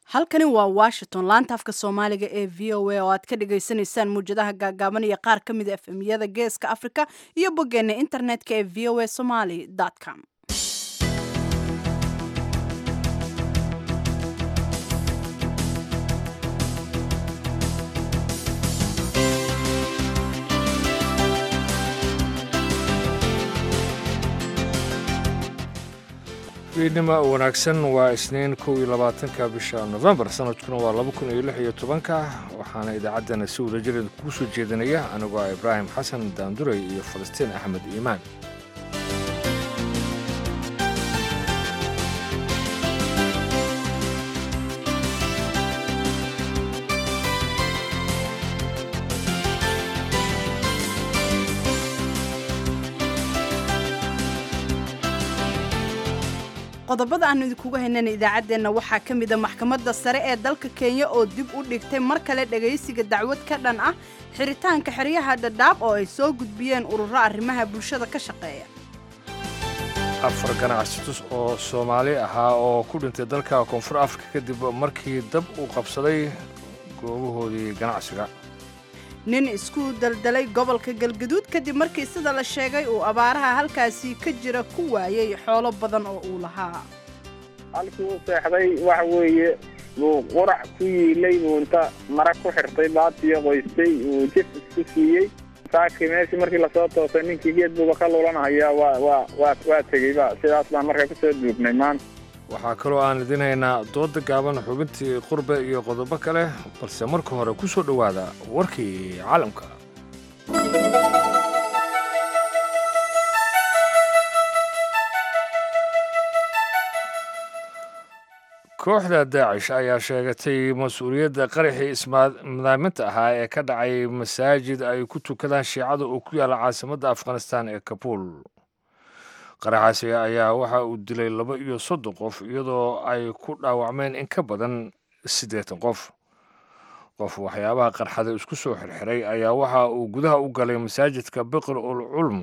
halkani waa washington laanta afka soomaaliga ee v o a oo aad ka dhagaysanaysaan muwjadaha gaagaaban iyo qaar ka mid a efemyada geeska africa iyo boggeena internetka ee v o a somaly com fiidnima wanaagsan waa isniin kow iyo labaatanka bisha nofembar sanadkuna waa laba kun iyo lix iyo tobanka waxaana idaacaddana si wadajireed kugu soo jeedinaya anigoo ah ibraahim xasan daanduray iyo falastiin axmed iimaan qodobada aanu idinkuga haynana idaacaddeenna waxaa ka mid a maxkamadda sare ee dalka kenya oo dib u dhigtay mar kale dhagaysiga dacwad ka dhan ah xiritaanka xeryaha dhadhaab oo ay soo gudbiyeen ururo arrimaha bulshada ka shaqeeya afar ganacsatus oo soomaali ahaa oo ku dhintay dalka koonfur afrika kadib markii dab uu qabsaday goobahoodii ganacsiga nin isku daldalay gobolka galgaduud kadib markii sida la sheegay uu abaaraha halkaasi ka jira ku waayey xoolo badan oo uu lahaa halkii u seexday waxa weeye wuu qurac ku yiilay buu inta mara ku xirtay baatiyo qoystay uu jif isku siiyey saakii meeshii markii lasoo toosay ninkii geed buuba ka lulanhayaa waa waa waa waa tegeyba sidaas baan markaa kusoo duugnay maanta waxaa kaloo aan idin haynaa dooda gaaban xubintii qurbe iyo qodobo kale balse marka hore ku soo dhowaada warkii caalamka kooxda daacish ayaa sheegatay mas-uuliyadda qaraxii ismadaaminta ahaa ee ka dhacay masaajid ay ku tukadaan shiicada oo ku yaalla caasimadda afghanistan ee kabuul qaraxaasi ayaa waxa uu dilay laba iyo soddon qof iyadoo ay ku dhaawacmeen in ka badan siddeetan qof qof waxyaabaha qarxada isku soo xirxiray ayaa waxa uu gudaha u galay masaajidka biqir ul culm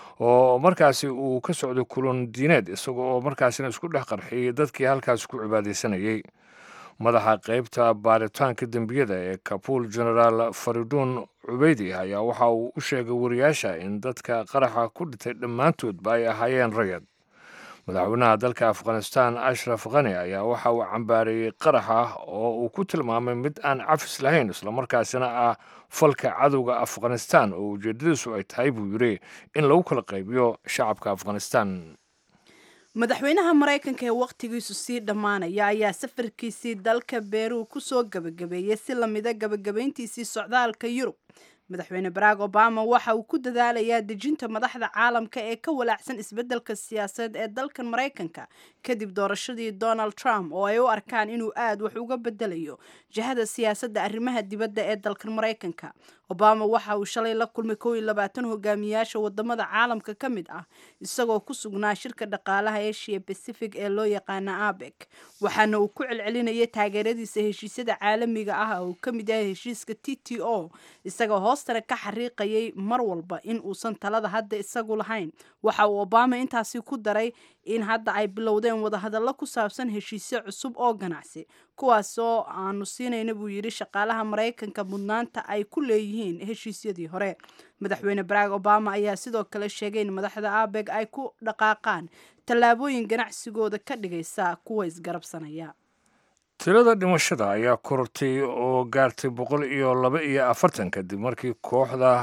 oo markaasi uu ka socday kulan diineed isaga oo markaasina isku dhex qarxiyey dadkii halkaasi ku cibaadaysanayey madaxa qaybta baaritaanka dembiyada ee kabuul genaraal fariduun cubeydi ayaa waxa uu u sheegay wariyaasha in dadka qaraxa ku dhintay dhammaantoodba ay ahaayeen rayad madaxweynaha dalka afghanistan ashraf khani ayaa waxa uu cambaareeyey qaraxa oo uu ku tilmaamay mid aan cafis lahayn islamarkaasina ah falka cadowga afghanistan oo ujeedadiisu ay tahay buu yidhi in lagu kala qaybiyo shacabka afghanistan madaxweynaha maraykanka ee wakhtigiisu sii dhammaanaya ayaa safarkiisii dalka beeruu ku soo gebagabeeyey si lamida gebagabayntiisii socdaalka yurub madaxweyne barack obama waxa uu ku dadaalayaa dejinta madaxda caalamka ee ka walaacsan isbeddelka siyaasadeed ee dalkan maraykanka kadib doorashadii donald trump oo ay u arkaan inuu aad wax uga bedelayo jihada siyaasadda arrimaha dibadda ee dalkan maraykanka obama waxa uu shalay la kulmay kow iyo labaatan hogaamiyaasha wadamada caalamka ka mid ah isagoo ku sugnaa shirka dhaqaalaha asia pacific ee loo yaqaana abek waxaana uu ku celcelinayay taageeradiisa heshiisyada caalamiga ah oo uu ka mid yahay heshiiska t t o isagoo hoostana ka xariiqayay mar walba in uusan talada hadda isagu lahayn waxa uu obama intaasi ku daray in hadda ay bilowdeen wadahadallo ku saabsan heshiisyo cusub oo ganacsi kuwaasoo aanu siinayna buu yidhi shaqaalaha maraykanka mudnaanta ay ku leeyihiin heshiisyadii hore madaxweyne barack obama ayaa sidoo kale sheegay in madaxda abeg ay ku dhaqaaqaan tallaabooyin ganacsigooda ka dhigaysa kuwa isgarabsanaya tirada dhimashada ayaa korortay oo gaartay boqol iyo laba iyo afartan kadib markii kooxda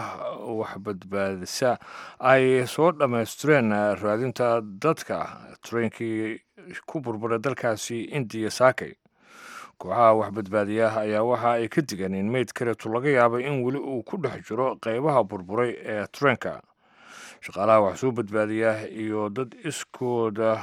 waxbadbaadisa ay soo dhammaystireen raadinta dadka tareenkii ku burburay dalkaasi indiya saakay kooxaha waxbadbaadiya ayaa waxa ay ka digeen in meyd kaleetu laga yaabay in weli uu ku dhex jiro qaybaha burburay ee tareenka shaqaalaha wax soo badbaadiya iyo dad iskooda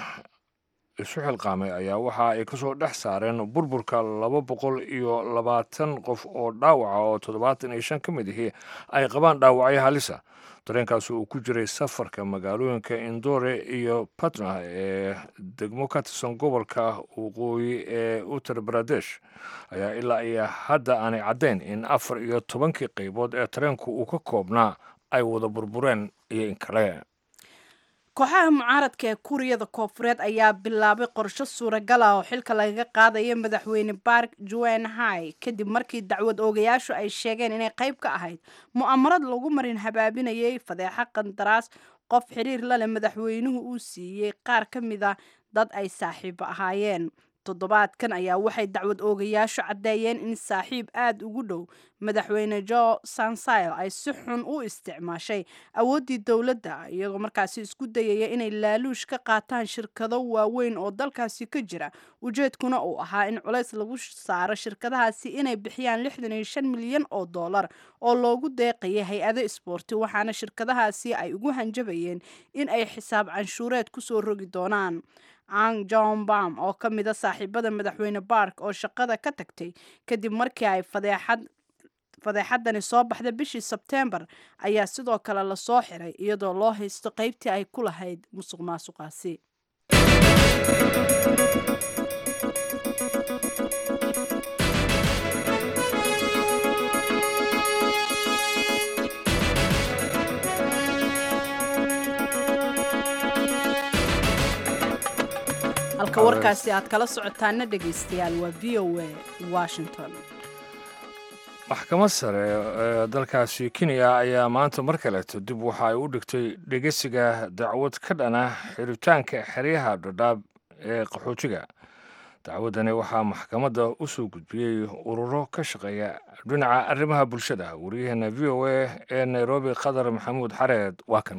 isu xilqaamay ayaa waxa ay ka soo dhex saareen burburka laba boqol iyo labaatan qof oo dhaawaca oo toddobaatan iyo shan ka mid ahi ay qabaan dhaawacyo halisa dareenkaas uu ku jiray safarka magaalooyinka indore iyo patna ee degmo ka tirsan gobolka waqooyi ee uttar baradesh ayaa ilaa iyo hadda aanay caddayn in afar iyo tobankii qaybood ee tareenku uu ka koobnaa ay wada burbureen iyo in kale kooxaha mucaaradka ee kuuriyada koofureed ayaa bilaabay qorsho suuragal ah oo xilka lagaga qaadaya madaxweyne bark juen hai kadib markii dacwad oogayaashu ay sheegeen inay qayb ka ahayd mu'amarad lagu marin habaabinayay fadeexo qandaraas qof xiriir la leh madaxweynuhu uu siiyey qaar ka mid a dad ay saaxiibo ahaayeen toddobaadkan ayaa waxay dacwad oogayaashu caddeeyeen in saaxiib aada ugu dhow madaxweyne jo sansile ay si xun u isticmaashay awooddii dowladda iyagoo markaasi isku dayaya inay laaluush ka qaataan shirkado waaweyn oo dalkaasi ka jira ujeedkuna uu ahaa in culays lagu saaro shirkadahaasi inay bixiyaan lixdan iyo shan milyan oo dollar oo loogu deeqaya hay-ado isboorti waxaana shirkadahaasi ay ugu hanjabayeen in ay xisaab canshuureed kusoo rogi doonaan ang john bam oo ka mid a saaxiibada madaxweyne bark oo shaqada ka tagtay kadib markii ay fadeexad fadeexadani soo baxda bishii sebteembar ayaa sidoo kale lasoo xiray iyadoo loo haysto qaybtii ay ku lahayd musuq maasuqaasi halka warkaasi aad kala socotaana dhegaystayaal waa v o a washington maxkamad sare ee dalkaasi kenya ayaa maanta mar kaleeto dib waxa ay u dhigtay dhegeysiga dacwad ka dhana xiritaanka xeryaha dhadhaab ee qaxootiga dacwaddani waxaa maxkamadda u soo gudbiyey ururo ka shaqeeya dhinaca arrimaha bulshada wariyaheena v o a ee nairobi qadar maxamuud xareed waa kan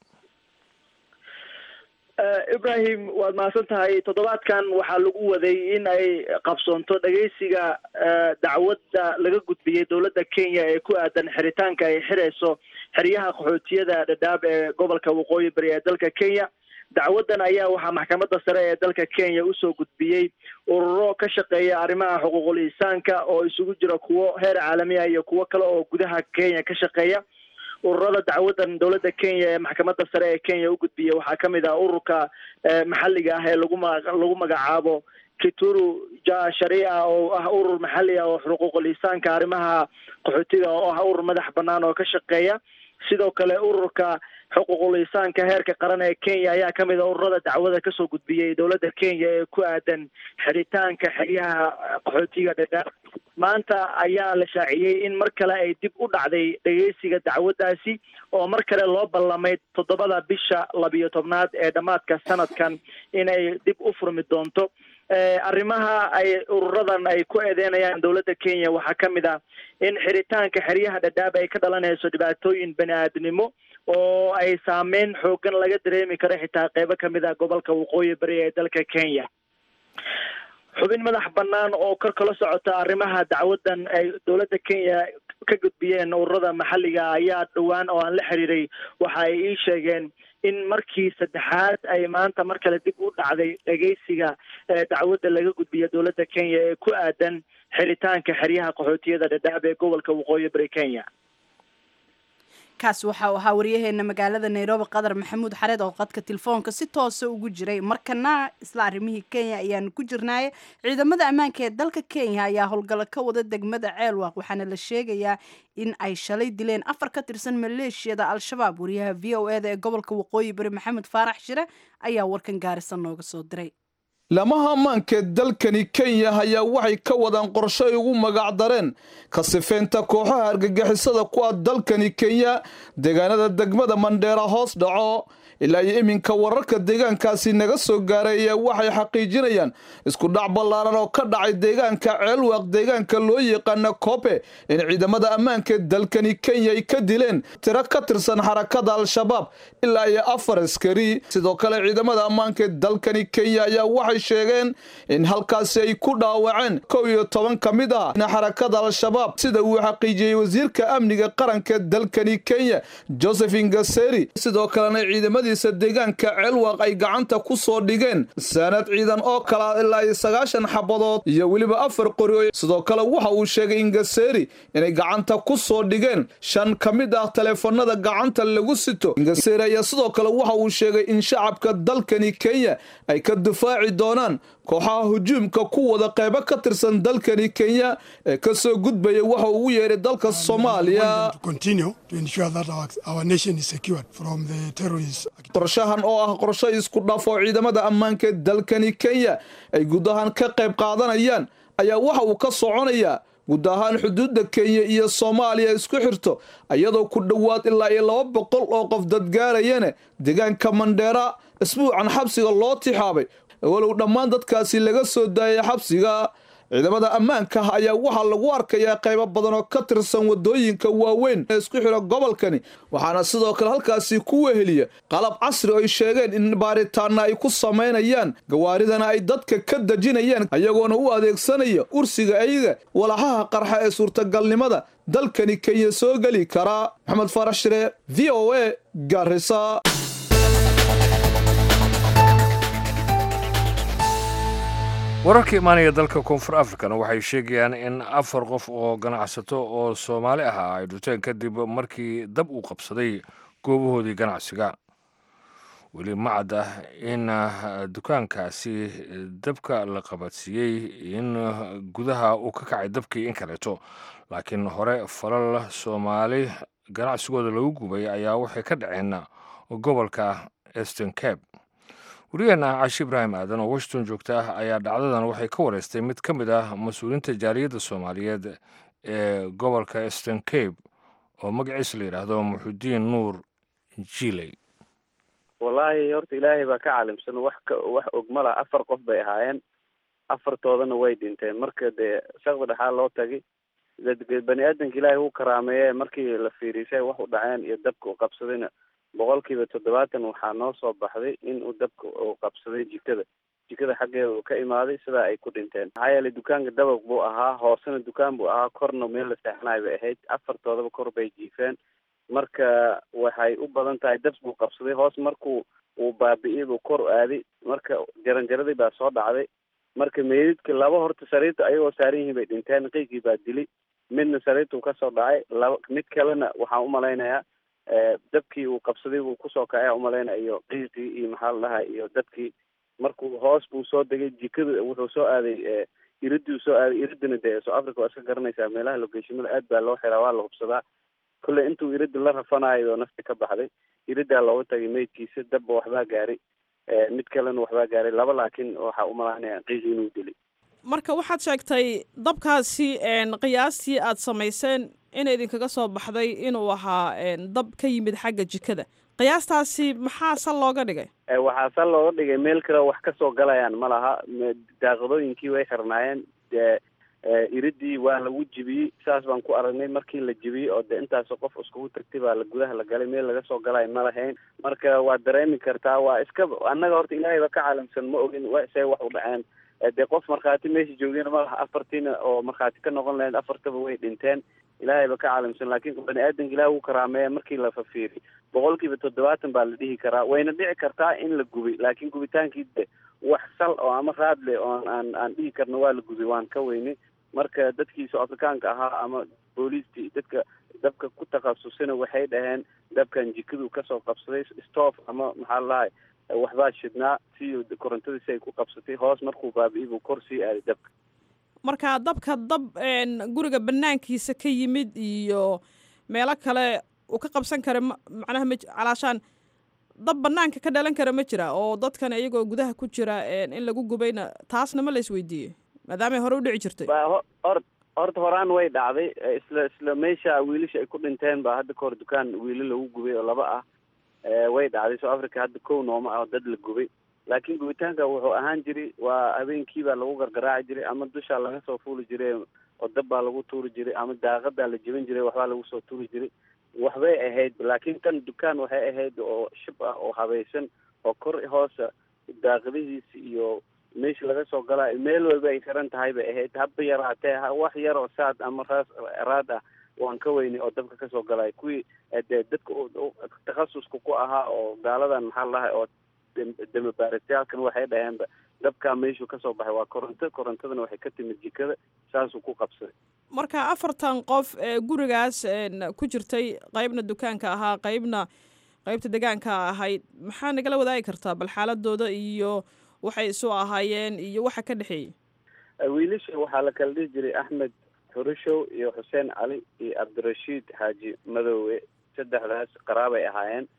ibrahim waad mahadsan tahay toddobaadkan waxaa lagu waday in ay qabsoonto dhegeysiga dacwadda laga gudbiyey dowladda kenya ee ku aadan xiritaanka ay xirayso xeryaha qaxootiyada dhadhaab ee gobolka waqooyi bari ee dalka kenya dacwaddan ayaa waxaa maxkamadda sare ee dalka kenya usoo gudbiyey ururo ka shaqeeya arrimaha xuquuqul insaanka oo isugu jira kuwo heer caalami ah iyo kuwo kale oo gudaha kenya ka shaqeeya ururada dacwadan dowladda kenya ee maxkamadda sare ee kenya u gudbiyey waxaa ka mid ah ururka maxalliga ah ee lagu ma lagu magacaabo kituru ja sharia oo ah urur maxalli ah oo xuquuqul insaanka arrimaha qaxootiga oo ah urur madax banaan oo ka shaqeeya sidoo kale ururka xuquuqul insaanka heerka qaran ee kenya ayaa ka mid a ururada dacwada kasoo gudbiyey dowladda kenya ee ku aadan xiritaanka xeryaha qaxootiga dhadhaab maanta ayaa la shaaciyey in mar kale ay dib u dhacday dhegeysiga dacwaddaasi oo mar kale loo ballamay toddobada bisha labiyo tobnaad ee dhammaadka sanadkan inay dib u furmi doonto arrimaha ay ururadan ay ku eedeynayaan dowladda kenya waxaa ka mid ah in xiritaanka xeryaha dhadhaab ay ka dhalanayso dhibaatooyin bani aadnimo oo ay saameyn xoogan laga dareemi karo xitaa qeybo kamid ah gobolka waqooyi bari ee dalka kenya xubin madax bannaan oo kor kala socota arrimaha dacwaddan ay dowladda kenya ka gudbiyeen ururada maxalliga ayaa dhowaan oo aan la xiriiray waxa ay ii sheegeen in markii saddexaad ay maanta mar kale dib u dhacday dhegeysiga dacwadda laga gudbiya dowladda kenya ee ku aadan xiritaanka xeryaha qaxootiyada dhadhaab ee gobolka waqooyi bari kenya kaas waxa uu ahaa waryaheena magaalada nairobi qadar maxamuud xareed oo qadka telefoonka si toosa ugu jiray markana isla arrimihii kenya ayaanu ku jirnaaye ciidamada ammaanka ee dalka kenya ayaa howlgallo ka wada degmada ceelwaaq waxaana la sheegayaa in ay shalay dileen afar ka tirsan maleeshiyada al-shabaab wariyaha v o eda ee gobolka waqooyi bari maxamed faarax shire ayaa warkan gaarisa nooga soo diray lamaha ammaanka dalkani kenya ayaa waxay ka wadaan qorsho ay ugu magacdareen ka sifeynta kooxaha argagixisada ku ah dalkani kenya deegaanada degmada mandheera hoos dhaco ilaa iyo iminka wararka deegaankaasi naga soo gaaray ayaa waxay xaqiijinayaan isku dhac ballaaran oo ka dhacay deegaanka ceelwaaq deegaanka loo yaqaana kobe in ciidamada ammaanka dalkani kenya ay ka dileen tiro ka tirsan xarakada al-shabaab ilaa iyo afar askari sidoo kale ciidamada ammaanka dalkani kenya ayaa waxay sheegeen in halkaasi ay ku dhaawaceen kow iyo toban ka mid ah xarakada al-shabaab sida uu xaqiijiyey wasiirka amniga qaranka dalkani kenya joseph ingaseri sidoo kalena ciidamada deegaanka ceelwaaq ay gacanta ku soo dhigeen saanad ciidan oo kala ilaa iyo sagaashan xabadood iyo weliba afar qori sidoo kale waxa uu sheegay ingaseri inay gacanta ku soo dhigeen shan ka mid ah taleefanada gacanta lagu sito ingaseri ayaa sidoo kale waxa uu sheegay in shacabka dalkani kenya ay ka difaaci doonaan kooxaha hujuumka ku wada qaybo ka tirsan dalkani kenya ee ka soo gudbaya waxa ugu yeeray dalka soomaaliya qorshahan oo ah qorsho isku dhaf oo ciidamada ammaanka dalkani kenya ay guud ahaan ka qayb qaadanayaan ayaa waxa uu ka soconayaa guud ahaan xuduudda kenya iyo soomaaliya isku xirto iyadoo ku dhowaad ilaa iyo laba boqol oo qof dadgaarayana deegaanka mandheera isbuucan xabsiga loo tixaabay walow dhammaan dadkaasi laga soo daayay xabsiga ciidamada ammaanka ah ayaa waxaa lagu arkayaa qaybo badan oo ka tirsan wadooyinka waaweyn ee isku xidha gobolkani waxaana sidoo kale halkaasi ku weheliya qalab casri oo ay sheegeen in baaritaana ay ku samaynayaan gawaaridana ay dadka ka dejinayaan ayagoona u adeegsanaya ursiga ayaga walaxaha qarxa ee suurtagalnimada dalkani kenya soo geli karaa maxamed faarax shire v o a garisa wararka imaanaya dalka koonfur africana waxay sheegayaan in afar qof oo ganacsato oo soomaali ah ay dhuteen kadib markii dab uu qabsaday goobahoodii ganacsiga weli ma cad ah in dukaankaasi dabka la qabadsiiyey in gudaha uu ka kacay dabkii in kaleeto laakiin hore falal soomaali ganacsigooda lagu gubay ayaa waxay ka dhaceen gobolka eastern cape wariyaheena cashi ibraahim aadan oo washington joogta ah ayaa dhacdadan waxay ka wareystay mid ka mid ah mas-uuliyiinta jaaliyadda soomaaliyeed ee gobolka eastern cape oo magaciisa la yidhaahdo muxudiin nuur jiley wallaahi horta ilaahay baa ka caalimsan wax ka wax ogmala afar qof bay ahaayeen afartoodana way dhinteen marka dee shaqda dhexaa loo tagay bani aadanka ilaahay uu karaameeye markii la fiirisay wax u dhaceen iyo dabka u qabsadayna boqolkiiba toddobaatan waxaa noo soo baxday in uu dabka uu qabsaday jikada jikada xaggeeda uu ka imaaday sidaa ay ku dhinteen maxaa yeelay dukaanka dabaq buu ahaa hoosena dukaan buu ahaa korna meel la seexanayo bay ahayd afartoodaba kor bay jiifeen marka waxay u badan tahay dab buu qabsaday hoos markuu uu baabi'iyay buu kor aaday marka jaranjaradii baa soo dhacday marka meydidka laba horta sariirta ayagoo saaran yihiin bay dhinteen qiygii baa dilay midna sariirtuu kasoo dhacay laba mid kalena waxaan umalaynayaa dabkii uu qabsaday buu kusoo kacay umalaynaya iyo qiiqii iyo maxaa la dhahay iyo dadkii markuu hoos buu soo degay jikada wuxuu soo aaday iridii soo aaday iridina dee soo africa waa iska garanaysaa meelaha logeeshimada aad baa loo xiraa waa la hubsadaa kolley intuu irida la rafanayo nafti ka baxday iridaa looga tagay meydkiisa dabba waxbaa gaaray mid kalena waxbaa gaaray laba laakiin waxaa umalaynaya qiiqi inuu dilay marka waxaad sheegtay dabkaasi qiyaastii aad samayseen in idinkaga soo baxday inuu ahaa dab ka yimid xagga jikada qiyaastaasi maxaa sal looga dhigay waxaa sal looga dhigay meel kale wax kasoo galayaan ma laha daaqadooyinkii way xirnaayeen dee iridii waa lagu jibiyey saas baan ku aragnay markii la jibiyey oo de intaasoo qof iskugu tagtay baa la gudaha la galay meel laga soo galay ma lahayn marka waad dareemi kartaa waa iska annaga horta ilaahay ba ka caalamsan ma ogin see wax u dhaceen dee qof markhaati meesha joogeen ma laha afartiina oo markhaati ka noqon lahayd afartaba way dhinteen ilaahay ba ka caalamsan laakiin bani aadanka ilaah uu karaameeya markii la fafiiriy boqol kiiba toddobaatan baa la dhihi karaa wayna dhici kartaa in la gubay laakiin gubitaankii de wax sal oo ama raad leh oon aan aan dhihi karno waa la gubay waan ka weynay marka dadkii soo afrikaanka ahaa ama booliistii dadka dabka ku takhasusina waxay dhaheen dabkan jikadu kasoo qabsaday stoof ama maxaa la dhahay waxbaa shidnaa si korontadiisi ay ku qabsatay hoos markuu baabi'i buu kor sii aaday dabka marka dabka dab guriga banaankiisa ka yimid iyo meelo kale uu ka qabsan kara ma macnaha ma calaashaan dab banaanka ka dhalan kara ma jira oo dadkan iyagoo gudaha ku jira in lagu gubayna taasna ma la isweydiiyey maadaamay hore u dhici jirtay or horta horaan way dhacday isla isla meesha wiilasha ay ku dhinteen baa hadda kahor dukaan wiilo lagu gubay oo laba ah way dhacday south africa hadda kow nooma ah oo dad la gubay laakiin gubitaanka wuxuu ahaan jiray waa habeenkii baa lagu gargaraaci jiray ama dushaa laga soo fuuli jiray oo dab baa lagu tuuri jiray ama daaqadaa la jebin jiray waxbaa lagu soo tuuri jiray waxbay ahayd laakiin tan dukaan waxay ahayd oo shib ah oo habaysan oo kor hoosa daaqadihiisi iyo meesha laga soo galaayo meel walba ay xiran tahay bay ahayd haba yaraatee wax yar oo saad ama raas raad ah waan ka weynay oo dabka kasoo galaayo kuwii dee dadka takhasuska ku ahaa oo gaaladan maxaa ladahay oo damabaarisyaalkan waxay dhaheenba dabkaa meeshuu kasoo baxay waa koronto korontadana waxay ka timid jikada saasuu ku qabsaday marka afartan qof ee gurigaas ku jirtay qeybna dukaanka ahaa qeybna qeybta degaanka ahayd maxaa nagala wadaagi kartaa bal xaaladooda iyo waxay isu ahaayeen iyo waxa ka dhexeeyey wiilasha waxaa la kala dhihi jiray axmed xurushow iyo xuseen cali iyo cabdirashiid xaaji madoowe saddexdaas qaraabay ahaayeen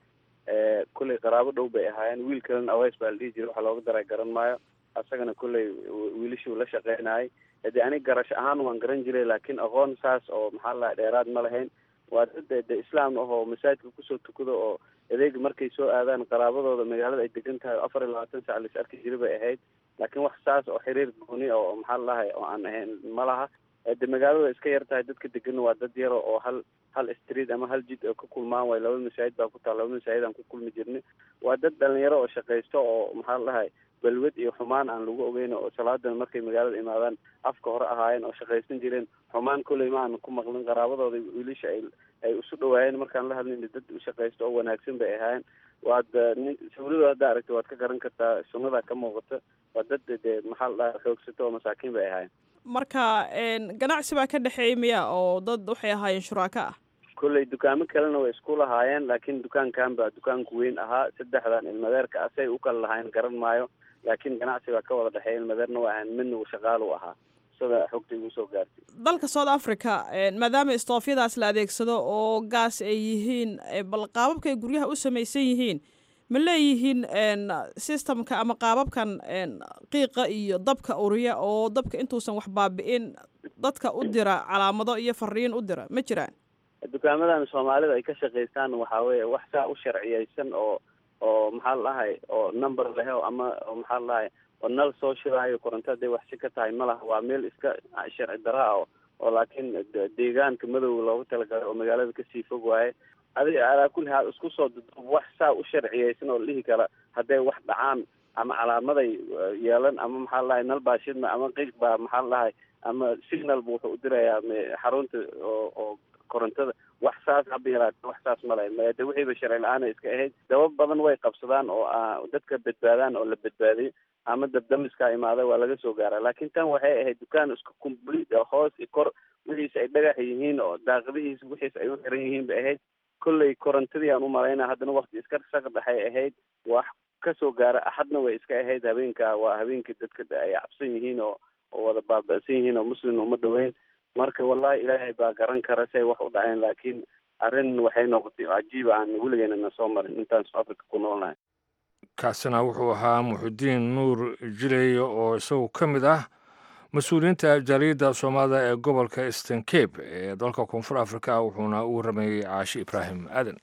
kulley qaraabo dhow bay ahaayeen wiil kalena aweys baa la dhihi jiray waxa looga daray garan maayo asagana kulley wiilashuu la shaqeynayay de anig garash ahaan waan garan jiray laakiin aqoon saas oo maxaa lahay dheeraad ma lahayn waa dad de islaam ah oo masaajidka kusoo tukado oo adeega markay soo aadaan qaraabadooda magaalada ay degan tahay afar iyo labaatan sac lais arki jira bay ahayd laakiin wax saas oo xiriir gooni oo maxaa lalahay oo aan ahayn ma laha de magaalada iska yar tahay dadka deganna waa dad yaro oo hal hal street ama hal jid oo ka kulmaan way laba masaajid baa ku taal laba masaajid aan ku kulmi jirnay waa dad dhalinyaro oo shaqaysto oo maxaa lalahay balwad iyo xumaan aan lagu ogeyn oo salaadana markay magaalada imaadaan afka hore ahaayeen oo shaqaysan jireen xumaan kolley ma aan ku maqlin qaraabadooda wiilasha ay ay isu dhawaayeen markaan la hadlayna dad shaqaysto oo wanaagsan bay ahaayeen waad nin sawirada hadda aragta waad ka garan kartaa sunnada ka muuqata waa dad dee maxaa la dhaha xoogsato oo masaakiin bay ahaayeen marka ganacsi baa ka dhexeeyay miya oo dad waxay ahaayeen shuraaka ah kolley dukaamo kalena way isku lahaayeen laakiin dukaankan baa dukaanku weyn ahaa saddexdan ilmadeerka asay u kala lahayn garan maayo laakiin ganacsi baa ka wada dhexeeya ilmadeerna waa ahan midna uu shaqaal u ahaa sida xogta igu soo gaartay dalka south africa maadaama istoofyadaas la adeegsado oo gaas ay yihiin bal qaababka ay guryaha u samaysan yihiin ma leeyihiin systemka ama qaababkan qiiqa iyo dabka uriya oo dabka intuusan wax baabi'in dadka u dira calaamado iyo fariin u dira ma jiraan dukaamadan soomaalida ay ka shaqaystaan waxaa weeye wax saa u sharciyeysan oo oo maxaa ladahay oo number leh oo ama oo maxaa ladahay oo nal soo shiraayo koronto haday wax si ka tahay ma laha waa meel iska sharci daraa oo oo laakiin deegaanka madow loogu talagalay oo magaalada kasii fog waaye adiga alaa kulli haal isku soo duduub wax saa u sharciyeysan oo la dhihi kara hadday wax dhacaan ama calaamaday yeelan ama maxaa ladahay nal baa shidma ama qiiq baa maxaa ladahay ama signal bu wuxuu u dirayaa xarunta oo oo korontada wax saas haba yaraate wax saas ma lahayn de wixiiba sharci la-aana iska ahayd dabab badan way qabsadaan oo dadka badbaadaan oo la badbaadiyo ama dabdamiskaa imaada waa laga soo gaara laakiin tan waxay ahayd dukaan isku complete hoos i kor wixiisa ay dhagax yihiin oo daaqadihiisa wixiisa ay u xiran yihiin bay ahayd kolley korontadii aan u malayna haddana wakti iska saqdhaxay ahayd wax kasoo gaara axadna way iska ahayd habeenka waa habeenkii dadka ay cabsan yihiin oo oo wada baaba'san yihiin oo muslim uma dhaweyn marka wallahi ilaahay baa garan kara say wax u dhaceen laakiin arrin waxay noqotay cajiib aan weligeena na soo marin intaan south africa ku noolnahay kaasina wuxuu ahaa muxudiin nuur jileeye oo isagu ka mid ah mas-uuliyiinta jaaliyadda soomaalida ee gobolka eastern cape ee dalka koonfur africa wuxuuna u waramayey caashi ibraahim aadan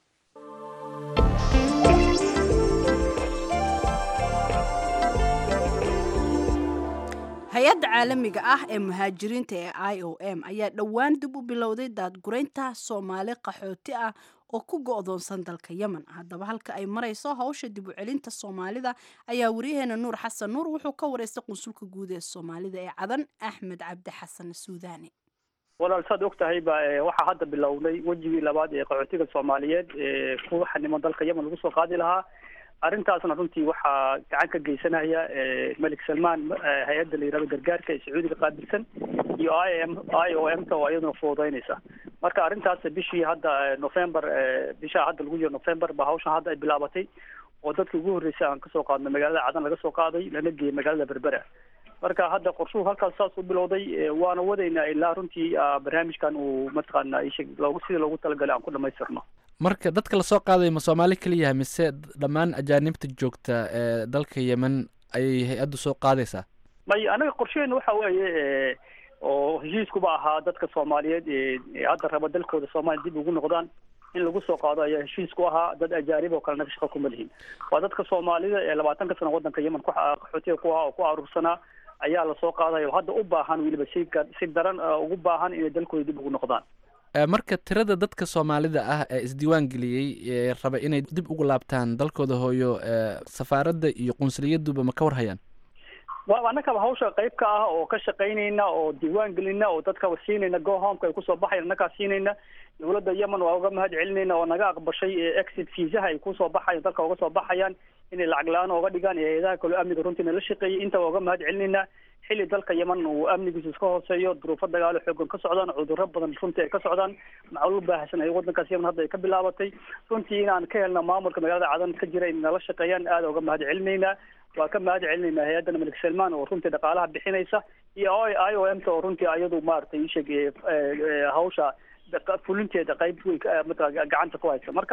hay-adda caalamiga ah ee muhaajiriinta ee i o m ayaa dhowaan dib u bilowday daadguraynta soomaali qaxooti ah oo ku go-doonsan dalka yemen haddaba halka ay marayso hawsha dib u celinta soomaalida ayaa waryaheena nuur xasan nuur wuxuu ka wareystay qunsulka guud ee soomaalida ee cadan axmed cabdi xasan suudaani walaal saad og tahay ba waxaa hadda bilowday wejigii labaad ee qaxootiga soomaaliyeed ee ku xaniman dalka yemen lagu soo qaadi lahaa arrintaasna runtii waxaa gacan ka geysanaya melik salmaan hay-adda la yihahdo gargaarka ee sacuudiga qaabilsan iyo i m i o m ta oo iyaduna fududeynaysa marka arrintaas bishii hadda november bishaa hadda lagu jiro november ba hawshan hadda ay bilaabatay oo dadkii ugu horreysay aan kasoo qaadno magaalada cadan laga soo qaaday lana geeyay magaalada berbera marka hadda qorshuhu halkaas saas u bilowday waana wadaynaa ilaa runtii barnaamijkan uu mataqaana isheg loogu sidii loogu talagalay aan ku dhamaystirno marka dadka lasoo qaadayo ma soomaali keliyaha mise dhammaan ajaanibta joogta ee dalka yemen ayay hay-addu soo qaadaysaa may anaga qorsheheena waxa weeye oo heshiiskuba ahaa dadka soomaaliyeed ee hadda raba dalkooda soomaaliya dib ugu noqdaan in lagu soo qaado ayaa heshiisku ahaa dad ajaanib oo kale naga shaqa kuma lihin waa dadka soomaalida ee labaatanka sano waddanka yemen ku qaxootiga ku ahaa oo ku aruursanaa ayaa lasoo qaadaya oo hadda u baahan weliba si si daran ugu baahan inay dalkooda dib ugu noqdaan marka tirada dadka soomaalida ah ee isdiiwaan geliyey ee raba inay dib ugu laabtaan dalkooda hooyo safaaradda iyo qunsuliyadduba ma ka war hayaan wa annakaba hawsha qayb ka ah oo ka shaqaynayna oo diiwaan gelina oo dadka siinayna go homeka ay kusoo baxayan annakaa siinayna dowladda yemen waa uga mahad celinayna oo naga aqbashay exit fiisaha ay kusoo baxayan dalka uga soo baxayaan inay lacag la-aan ooga dhigaan iyo hay-adaha kaleo amniga runtii nala shaqeeyay inta waa uga mahad celinayna xilli dalka yemen uu amnigiisu iska hooseeyo duruufo dagaalo xoogan ka socdaan cudurro badan runtii ay ka socdaan macluul baahsan ay waddankaas yemen hadda ay ka bilaabatay runtii inaan ka helna maamulka magaalada cadan ka jira in nala shaqeeyaan aada uga mahad celinaynaa waa ka mahad celinaynaa hay-addan malik salmaan oo runtii dhaqaalaha bixinaysa iyo i o m ta oo runtii iyadu maaragtay isheg hawsha fulinteeda qayb weyn matala gacanta ku haysa marka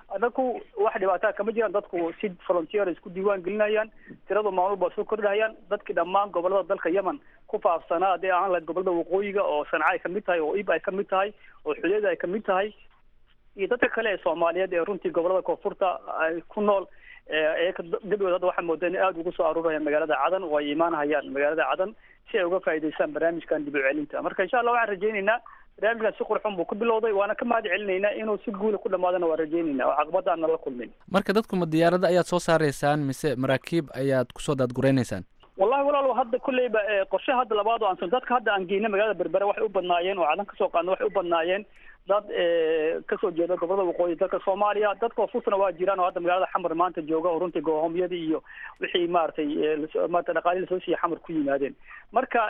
anaku wax dhibaataa kama jiraan dadku si volunteer isku diiwaan gelinayaan tiradu maalmul baa soo kordhayaan dadkii dhammaan gobolada dalka yemen ku faafsanaa haddii ahaan lahayd gobolada waqooyiga oo sanca ay kamid tahay oo ib ay kamid tahay oo xudeeda ay kamid tahay iyo dadka kale ee soomaaliyeed ee runtii gobolada koonfurta ay ku nool eeka gadhood hadda waxaa moodaa in aada ugu soo aruurayaan magaalada cadan oo ay imaanhayaan magaalada cadan si ay uga faa'iidaystaan barnaamijkan dib u celinta marka insha allah waxaan rajaynaynaa barnaamijkan si qurxun buu ku bilowday waana ka mahad celinaynaa inuu si guula ku dhamaadana waa rajaynaynaa oo caqabada aan nala kulmin marka dadku ma diyaarada ayaad soo saaraysaan mise maraakiib ayaad kusoo daadguraynaysaan wallahi walaal hadda kulleyba qorshe hadda labaad oo aan dadka hadda aan geynay magaalada berbere waxay u badnaayeen oo cadan kasoo qaadna waxay u badnaayeen dad kasoo jeeda gobolada waqooyi dalka soomaaliya dadka furtana waa jiraan oo hadda magaalada xamar maanta jooga oo runtii goohomyadii iyo wixii maaragtay maarata dhaqaalihi lasoo siiya xamar ku yimaadeen marka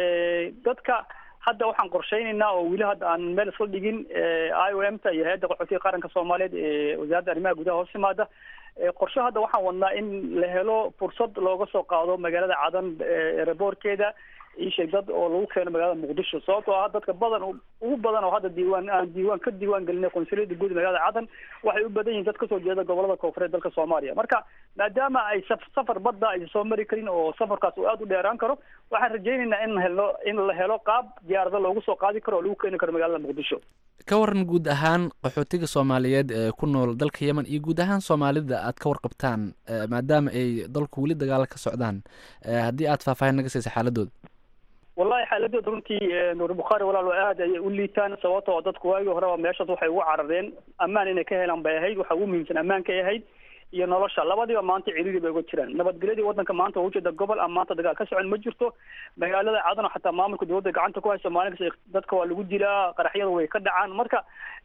dadka hadda waxaan qorshaynaynaa oo weli hadda aan meel isla dhigin i o m ta iyo hay-adda qaxootiga qaranka soomaaliyeed ee wasaaradda arrimaha gudaha hoos yimaada qorshe hadda waxaan wadnaa in la helo fursad looga soo qaado magaalada cadan eraboorkeeda isheeg dad oo lagu keeno magaalada muqdisho sababtoo ah dadka badan ugu badan oo hadda diiwaan aan diiwaan ka diiwaan gelinay qonsuliyada guud magaalada cadan waxay u badan yihiin dad kasoo jeeda gobolada koonfureed dalka soomaaliya marka maadaama ay safar badda aysan soo mari karin oo safarkaas uu aada u dheeraan karo waxaan rajaynaynaa in helo in la helo qaab diyaarada loogu soo qaadi karo oo lagu keeni karo magaalada muqdisho ka waran guud ahaan qaxootiga soomaaliyeed ee ku nool dalka yemen iyo guud ahaan soomaalida aad ka warqabtaan maadaama ay dalku weli dagaala ka socdaan haddii aad faahfaahin naga siisa xaaladooda wallahi xaaladooda runtii nuur bukhaari walaal aad ayay u liitaan sababta oo dadku waagii horeba meeshaas waxay ugu carareen ammaan inay ka helaan bay ahayd waxa ugu muhiimsan ammaankay ahayd iyo nolosha labadiiba maanta ciriiri bay uga jiraan nabadgelyadii wadanka maanta waa ujeeda gobol ama maanta dagaal ka socon ma jirto magaalada cadano xataa maamulka dowladda gacanta ku hayso maalin kasta dadka waa lagu dilaa qaraxyadu way ka dhacaan marka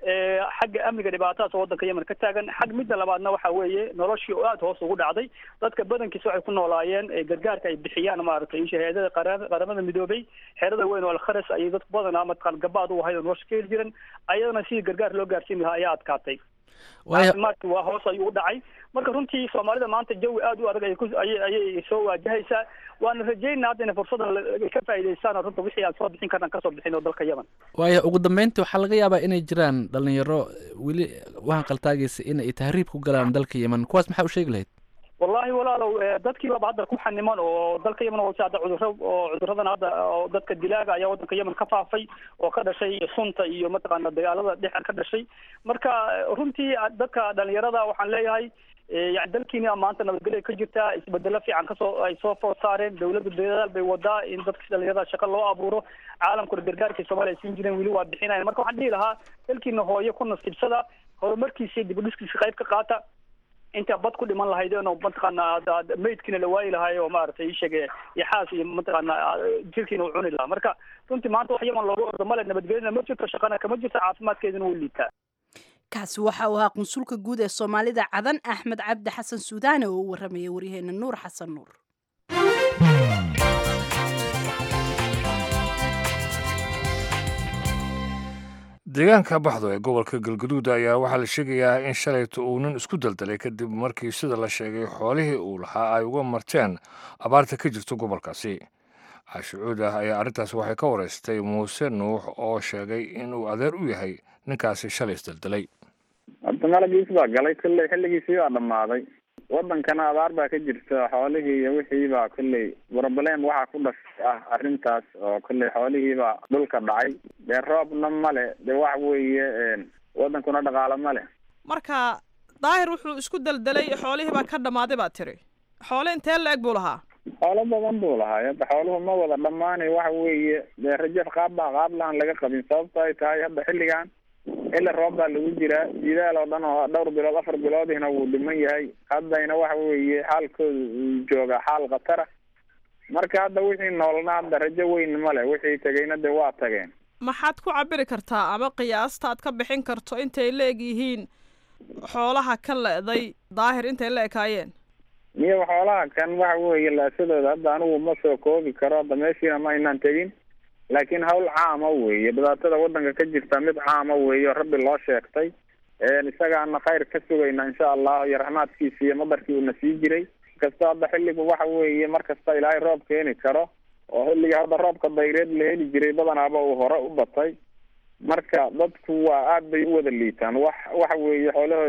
xagga amniga dhibaatadaas oo wadanka yemen ka taagan xag midda labaadna waxa weeye noloshii oo aada hoos ugu dhacday dadka badankiisa waxay ku noolaayeen gargaarka ay bixiyaan maaragtay isha hay-adada qaramada midoobay xeerada weyn oo alkhares ayay dadku badanaa mataqaan gabaad u ahayd oo nolosha ka heli jiran ayadana sidii gargaar loo gaarsiin lahaa ayaa adkaatay caafimaadki waa hoos ayuu u dhacay marka runtii soomaalida maanta jawi aada u adag ayay ayay soo waajahaysaa waana rajaynaa hadda inay fursadan ka faa'iidaystaan oo runta wixii aan soo bixin karnaan kasoo bixin oo dalka yemen waayo ugu dambeyntii waxaa laga yaabaa inay jiraan dhalinyaro weli waxaan qaltaagaysa in ay tahriib ku galaan dalka yemen kuwaas maxaa u sheegi lahayd wallahi walaalow dadkii baba hadda ku xaniman oo dalka yemen hoose hadda cudurro oo cuduradan hadda oo dadka dilaaga ayaa wadanka yemen ka faafay oo ka dhashay sunta iyo mataqaana dagaalada dhexa ka dhashay marka runtii dadka dhalinyarada waxaan leeyahay yani dalkiina maanta nabadgelya ka jirtaa isbedelo fiican kasoo ay soo food saareen dawladda dadaal bay wadaa in dadka dhalinyarada shaqo loo abuuro caalamkuna gargaarkii soomaaliya siin jireen weli waa bixinayan marka waxaan dhihi lahaa dalkiina hooyo ku nasiibsada horumarkiisa iyo dibudhiskiisa qayb ka qaata inta bad ku dhiman lahaydeen oo mataqaana maydkiina la waayi lahaay oo maaragtay isheege yaxaas iyo mataqaana jirkiina u cuni lahaa marka runtii maanta wax yaman looga ordo male nabadgelyana ma jirto shaqana kama jirto caafimaadkeeduna wuu liitaa kaasi waxa uu ahaa qunsulka guud ee soomaalida cadan axmed cabdi xasan suudaane oo u warramayay waryaheena nuur xasan nuur deegaanka baxdo ee gobolka galgaduud ayaa waxaa la sheegayaa in shalayta uu nin isku daldalay kadib markii sida la sheegay xoolihii uu lahaa ay uga marteen abaarta ka jirto gobolkaasi caashicuud ah ayaa arrintaas waxay ka wareystay muuse nuux oo sheegay inuu adeer u yahay ninkaasi shalay isdaldalay horta malagiis baa galay kolley xilligiisii baa dhammaaday wadankana abaar baa ka jirta xoolihii iyo wixii baa kolley broblem waxaa ku dhashay ah arrintaas oo kolley xoolihii baa dhulka dhacay dee roobna male dee wax weeye wadankuna dhaqaalo ma leh marka daahir wuxuu isku daldalay xoolihii baa ka dhammaaday baad tiri xoole intee la-eg buu lahaa xoolo badan buu lahaa hadda xooluhu ma wada dhammaanay waxa weeye dee rajaf qaab baa qaab lahan laga qabin sababto ay tahay hadda xilligan xilli roob baa lagu jiraa jidaal oo dhan oo dhowr bilood afar biloodihna wuu dhiman yahay haddayna waxa weeye xaalkooda uu joogaa xaal khatara marka hadda wixii noolna hadda rajo weyn ma leh wixii tegayna dee waa tageen maxaad ku cabiri kartaa ama qiyaasta aad ka bixin karto intay la eg yihiin xoolaha ka le-day daahir intay la ekaayeen miyo xoolaha kan waxa weeye laasadooda hadda anigu ma soo koobi karo hadda meeshiina ma aynaan tegin laakiin hawl caama weeye dhibaatada wadanka ka jirta mid caama weeye oo rabbi loo sheegtay isagaana khayr ka sugayna insha allah iyo raxmaadkiisa iyo madarkii uuna sii jiray kasta hadda xilligu waxa weeye mar kasta ilaahay roob keeni karo oo xilliga hadda roobka dayreed la heli jiray badanaaba uu hore u batay marka dadku waa aad bay u wada liitaan wax waxa weeye xoolahoodii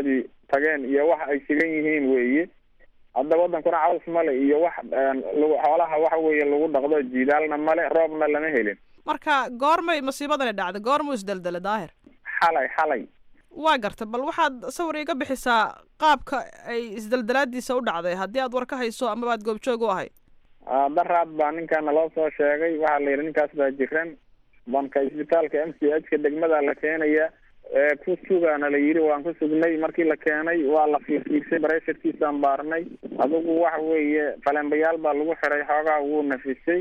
tageen iyo wax ay sigan yihiin weeye hadda wadankuna caws male iyo wax lagu xoolaha waxa weeye lagu dhaqdo jiidaalna male roobna lama helin marka goormay masiibadani dhacday goormuu isdeldelay daahir xalay xalay waa garta bal waxaad sawir iga bixisaa qaabka ay isdeldelaadiisa u dhacday haddii aad war ka hayso amaba aad goobjoog u ahayd daraad baa ninkaana loo soo sheegay waxaa la yidhi ninkaas baa jiran banka isbitaalka m c h ka degmada la keenaya ku sugaana la yidhi waan ku sugnay markii la keenay waa la fiirfiirsay bareesharkiisaan baarnay adigu waxa weeye falembayaal baa lagu xiray xoogaa wuu nafisay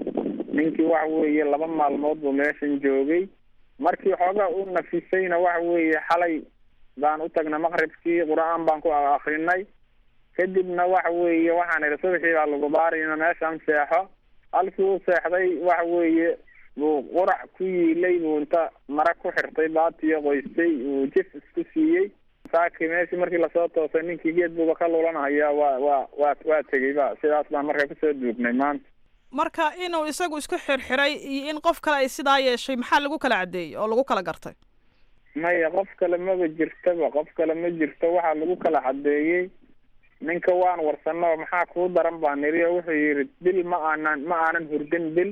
ninkii waxa weeye laba maalmood buu meeshan joogay markii xoogaa u nafisayna waxa weeye xalay baan u tagnay maqribkii qur-aan baan ku akrinay kadibna waxa weeye waxaan idhi subaxii baa lagu baarayna meeshan seexo halkii uu seexday waxa weeye buu qurac ku yiilay buu inta mara ku xirtay baatiyo qoystay uu jif isku siiyey saakii meeshii markii lasoo toosay ninkii geed buuba ka lulanhayaa waa waa waa waa tegey ba sidaas baan marka kusoo duugnay maanta marka inuu isagu isku xirxiray iyo in qof kale ay sidaa yeeshay maxaa lagu kala caddeeyey oo lagu kala gartay maya qof kale maba jirtaba qof kale ma jirto waxaa lagu kala caddeeyey ninka waan warsano maxaa kuu daran baa niri oo wuxuu yidhi bil ma aanan ma aanan hurdin bil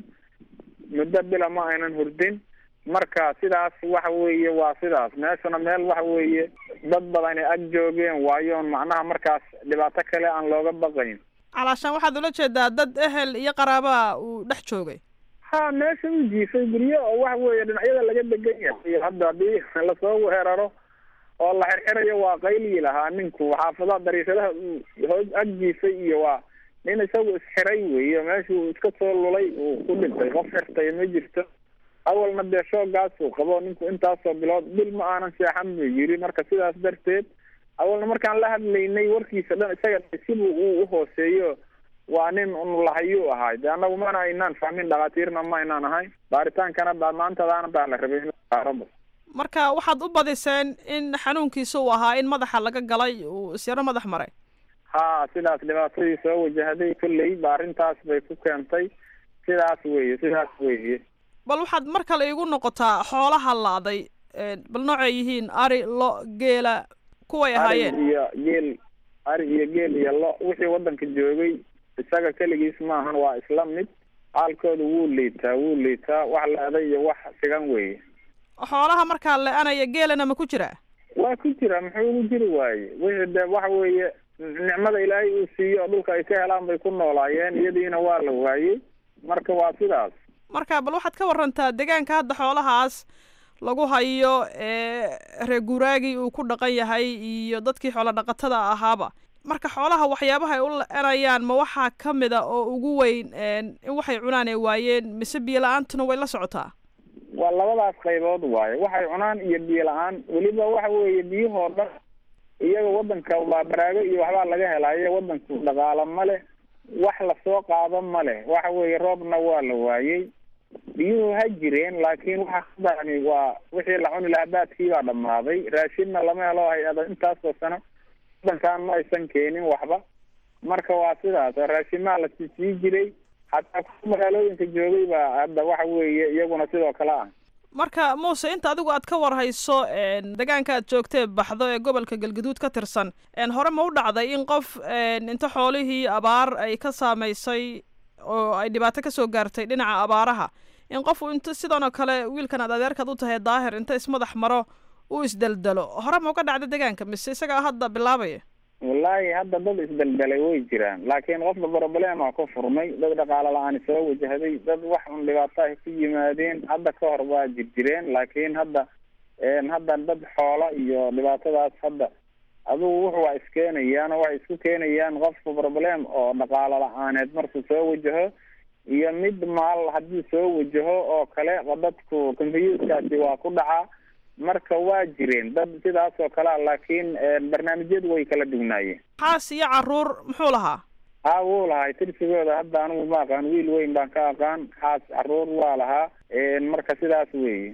muddo bila ma aynan hurdin marka sidaas waxa weeye waa sidaas meeshuna meel waxa weeye dad badani ag joogeen waayoon macnaha markaas dhibaato kale aan looga baqayn calaashaan waxaad ula jeedaa dad ehel iyo qaraabaa uu dhex joogay ha meesha u jiifay guryo oo waxa weeye dhinacyada laga degan yahay hadda haddii lasoo weeraro oo la xirxirayo waa qaylii lahaa ninku xaafadaha dariishadaha hoos ag jiifay iyo waa nin isagu isxiray weeye meeshuu iska soo lulay uu ku dhintay qof xirtay ma jirto awalna dee shoogaasuu qabo ninku intaasoo bilood bil ma aanan seexan buu yiri marka sidaas darteed awalna markaan la hadlaynay warkiisa dhan isaga sibuu uu uhooseeyo waa nin unlahayuu ahaay de annagu mana aynaan fahmin dhakhaatiirna ma aynaan ahayn baaritaankana baa maantadaana baa la rabay in baaraba marka waxaad u badiseen in xanuunkiisa uu ahaa in madaxa laga galay uu isyaro madax maray ha sidaas dhibaatadii soo wajahday kolley ba arrintaas bay ku keentay sidaas weeye sidaas weeye bal waxaad mar kale iigu noqotaa xoolaha la'day bal noocay yihiin ari lo geela kuway ahaayeen ari iyo geel ari iyo geel iyo lo wixii waddanka joogay isaga keligiis maahan waa isla mid xaalkooda wuu liitaa wuu liitaa wax la-day iyo wax sigan weeye xoolaha markaa le-anaya geelana ma ku jiraa waa ku jira muxuu ugu jiri waaye wixii de waxa weeye nicmada ilaahay uu siiyo oo dhulka ay ka helaan bay ku noolaayeen iyadiina waa la waayey marka waa sidaas marka bal waxaad ka warantaa deegaanka hadda xoolahaas lagu hayo ee reer guuraagii uu ku dhaqan yahay iyo dadkii xoolo dhaqatada ahaaba marka xoolaha waxyaabaha ay u la-anayaan ma waxaa ka mid a oo ugu weyn in waxay cunaan ay waayeen mise biyo la-aantuna way la socotaa waa labadaas qaybood waaye waxay cunaan iyo biyo la-aan weliba waxa weeye biyahoo dhan iyaga wadanka baa baraago iyo waxbaa laga helaayo wadanku dhaqaalo ma leh wax lasoo qaado ma leh waxa weeye roobna waa la waayey biyuhu ha jireen laakiin waxa ka darani waa wixii la cuni lahaa baadkii baa dhammaaday raashinna lama helo hay-ada intaasoo sano wadankan ma aysan keenin waxba marka waa sidaas raashimaa la sii jiray hataa ku magaalooyinka joogay baa hadda waxa weeye iyaguna sidoo kale ah marka muuse inta adigu aad ka warhayso deegaanka aad joogtee baxdo ee gobolka galgaduud ka tirsan hore ma u dhacday in qof inta xoolihii abaar ay ka saamaysay oo ay dhibaato kasoo gaartay dhinaca abaaraha in qofu inta sidan oo kale wiilkan aad adeerkaad u tahay daahir inta ismadax maro uu isdeldelo hore ma uga dhacda deegaanka mise isagaa hadda bilaabaya wallaahi hadda dad isdeldelay way jiraan laakiin qofka problema ku furmay dad dhaqaalo la-aan soo wajahday dad wax un dhibaato ay ku yimaadeen hadda ka hor waa jirjireen laakiin hadda hadda dad xoola iyo dhibaatadaas hadda adugu wuxu waa iskeenayaan oo waxay isku keenayaan qofka problem oo dhaqaalo la-aaneed markuu soo wajaho iyo mid maal haddii soo wajaho oo kale dadku confyuskaasi waa ku dhacaa marka waa jireen dad sidaas oo kalea laakiin barnaamijyadu way kala dugnaayeen xaas iyo caruur muxuu lahaa haa wuu lahay tirsigooda hadda anigu ma aqaan wiil weyn baan ka aqaan xaas caruur waa lahaa marka sidaas weeye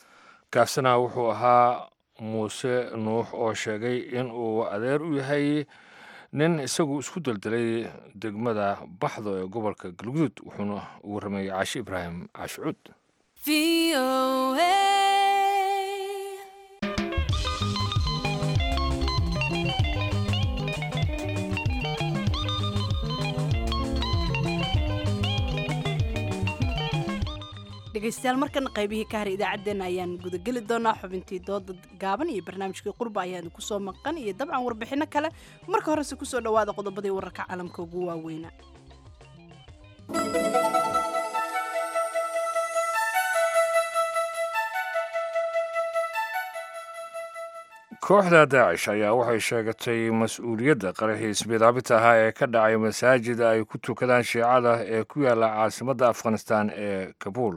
kaasina wuxuu ahaa muuse nuux oo sheegay in uu adeer u yahay nin isagu isku deldelay degmada baxdo ee gobolka galguduud wuxuuna ugu rameeyey caashi ibraahim caashicuud dhegaystayaal markana qaybihii ka haray idaacaddeenna ayaan gudageli doonaa xubintii dooda gaaban iyo barnaamijkii qurba ayaan kusoo maqan iyo dabcan warbixinno kale marka horese kusoo dhowaada qodobadii wararka caalamka ugu waaweynaa kooxda daacish ayaa waxay sheegatay mas-uuliyadda qaraxii ismidaabita ahaa ee ka dhacay masaajid ay ku tukadaan shiicada ee ku yaala caasimadda afghanistan ee kabuul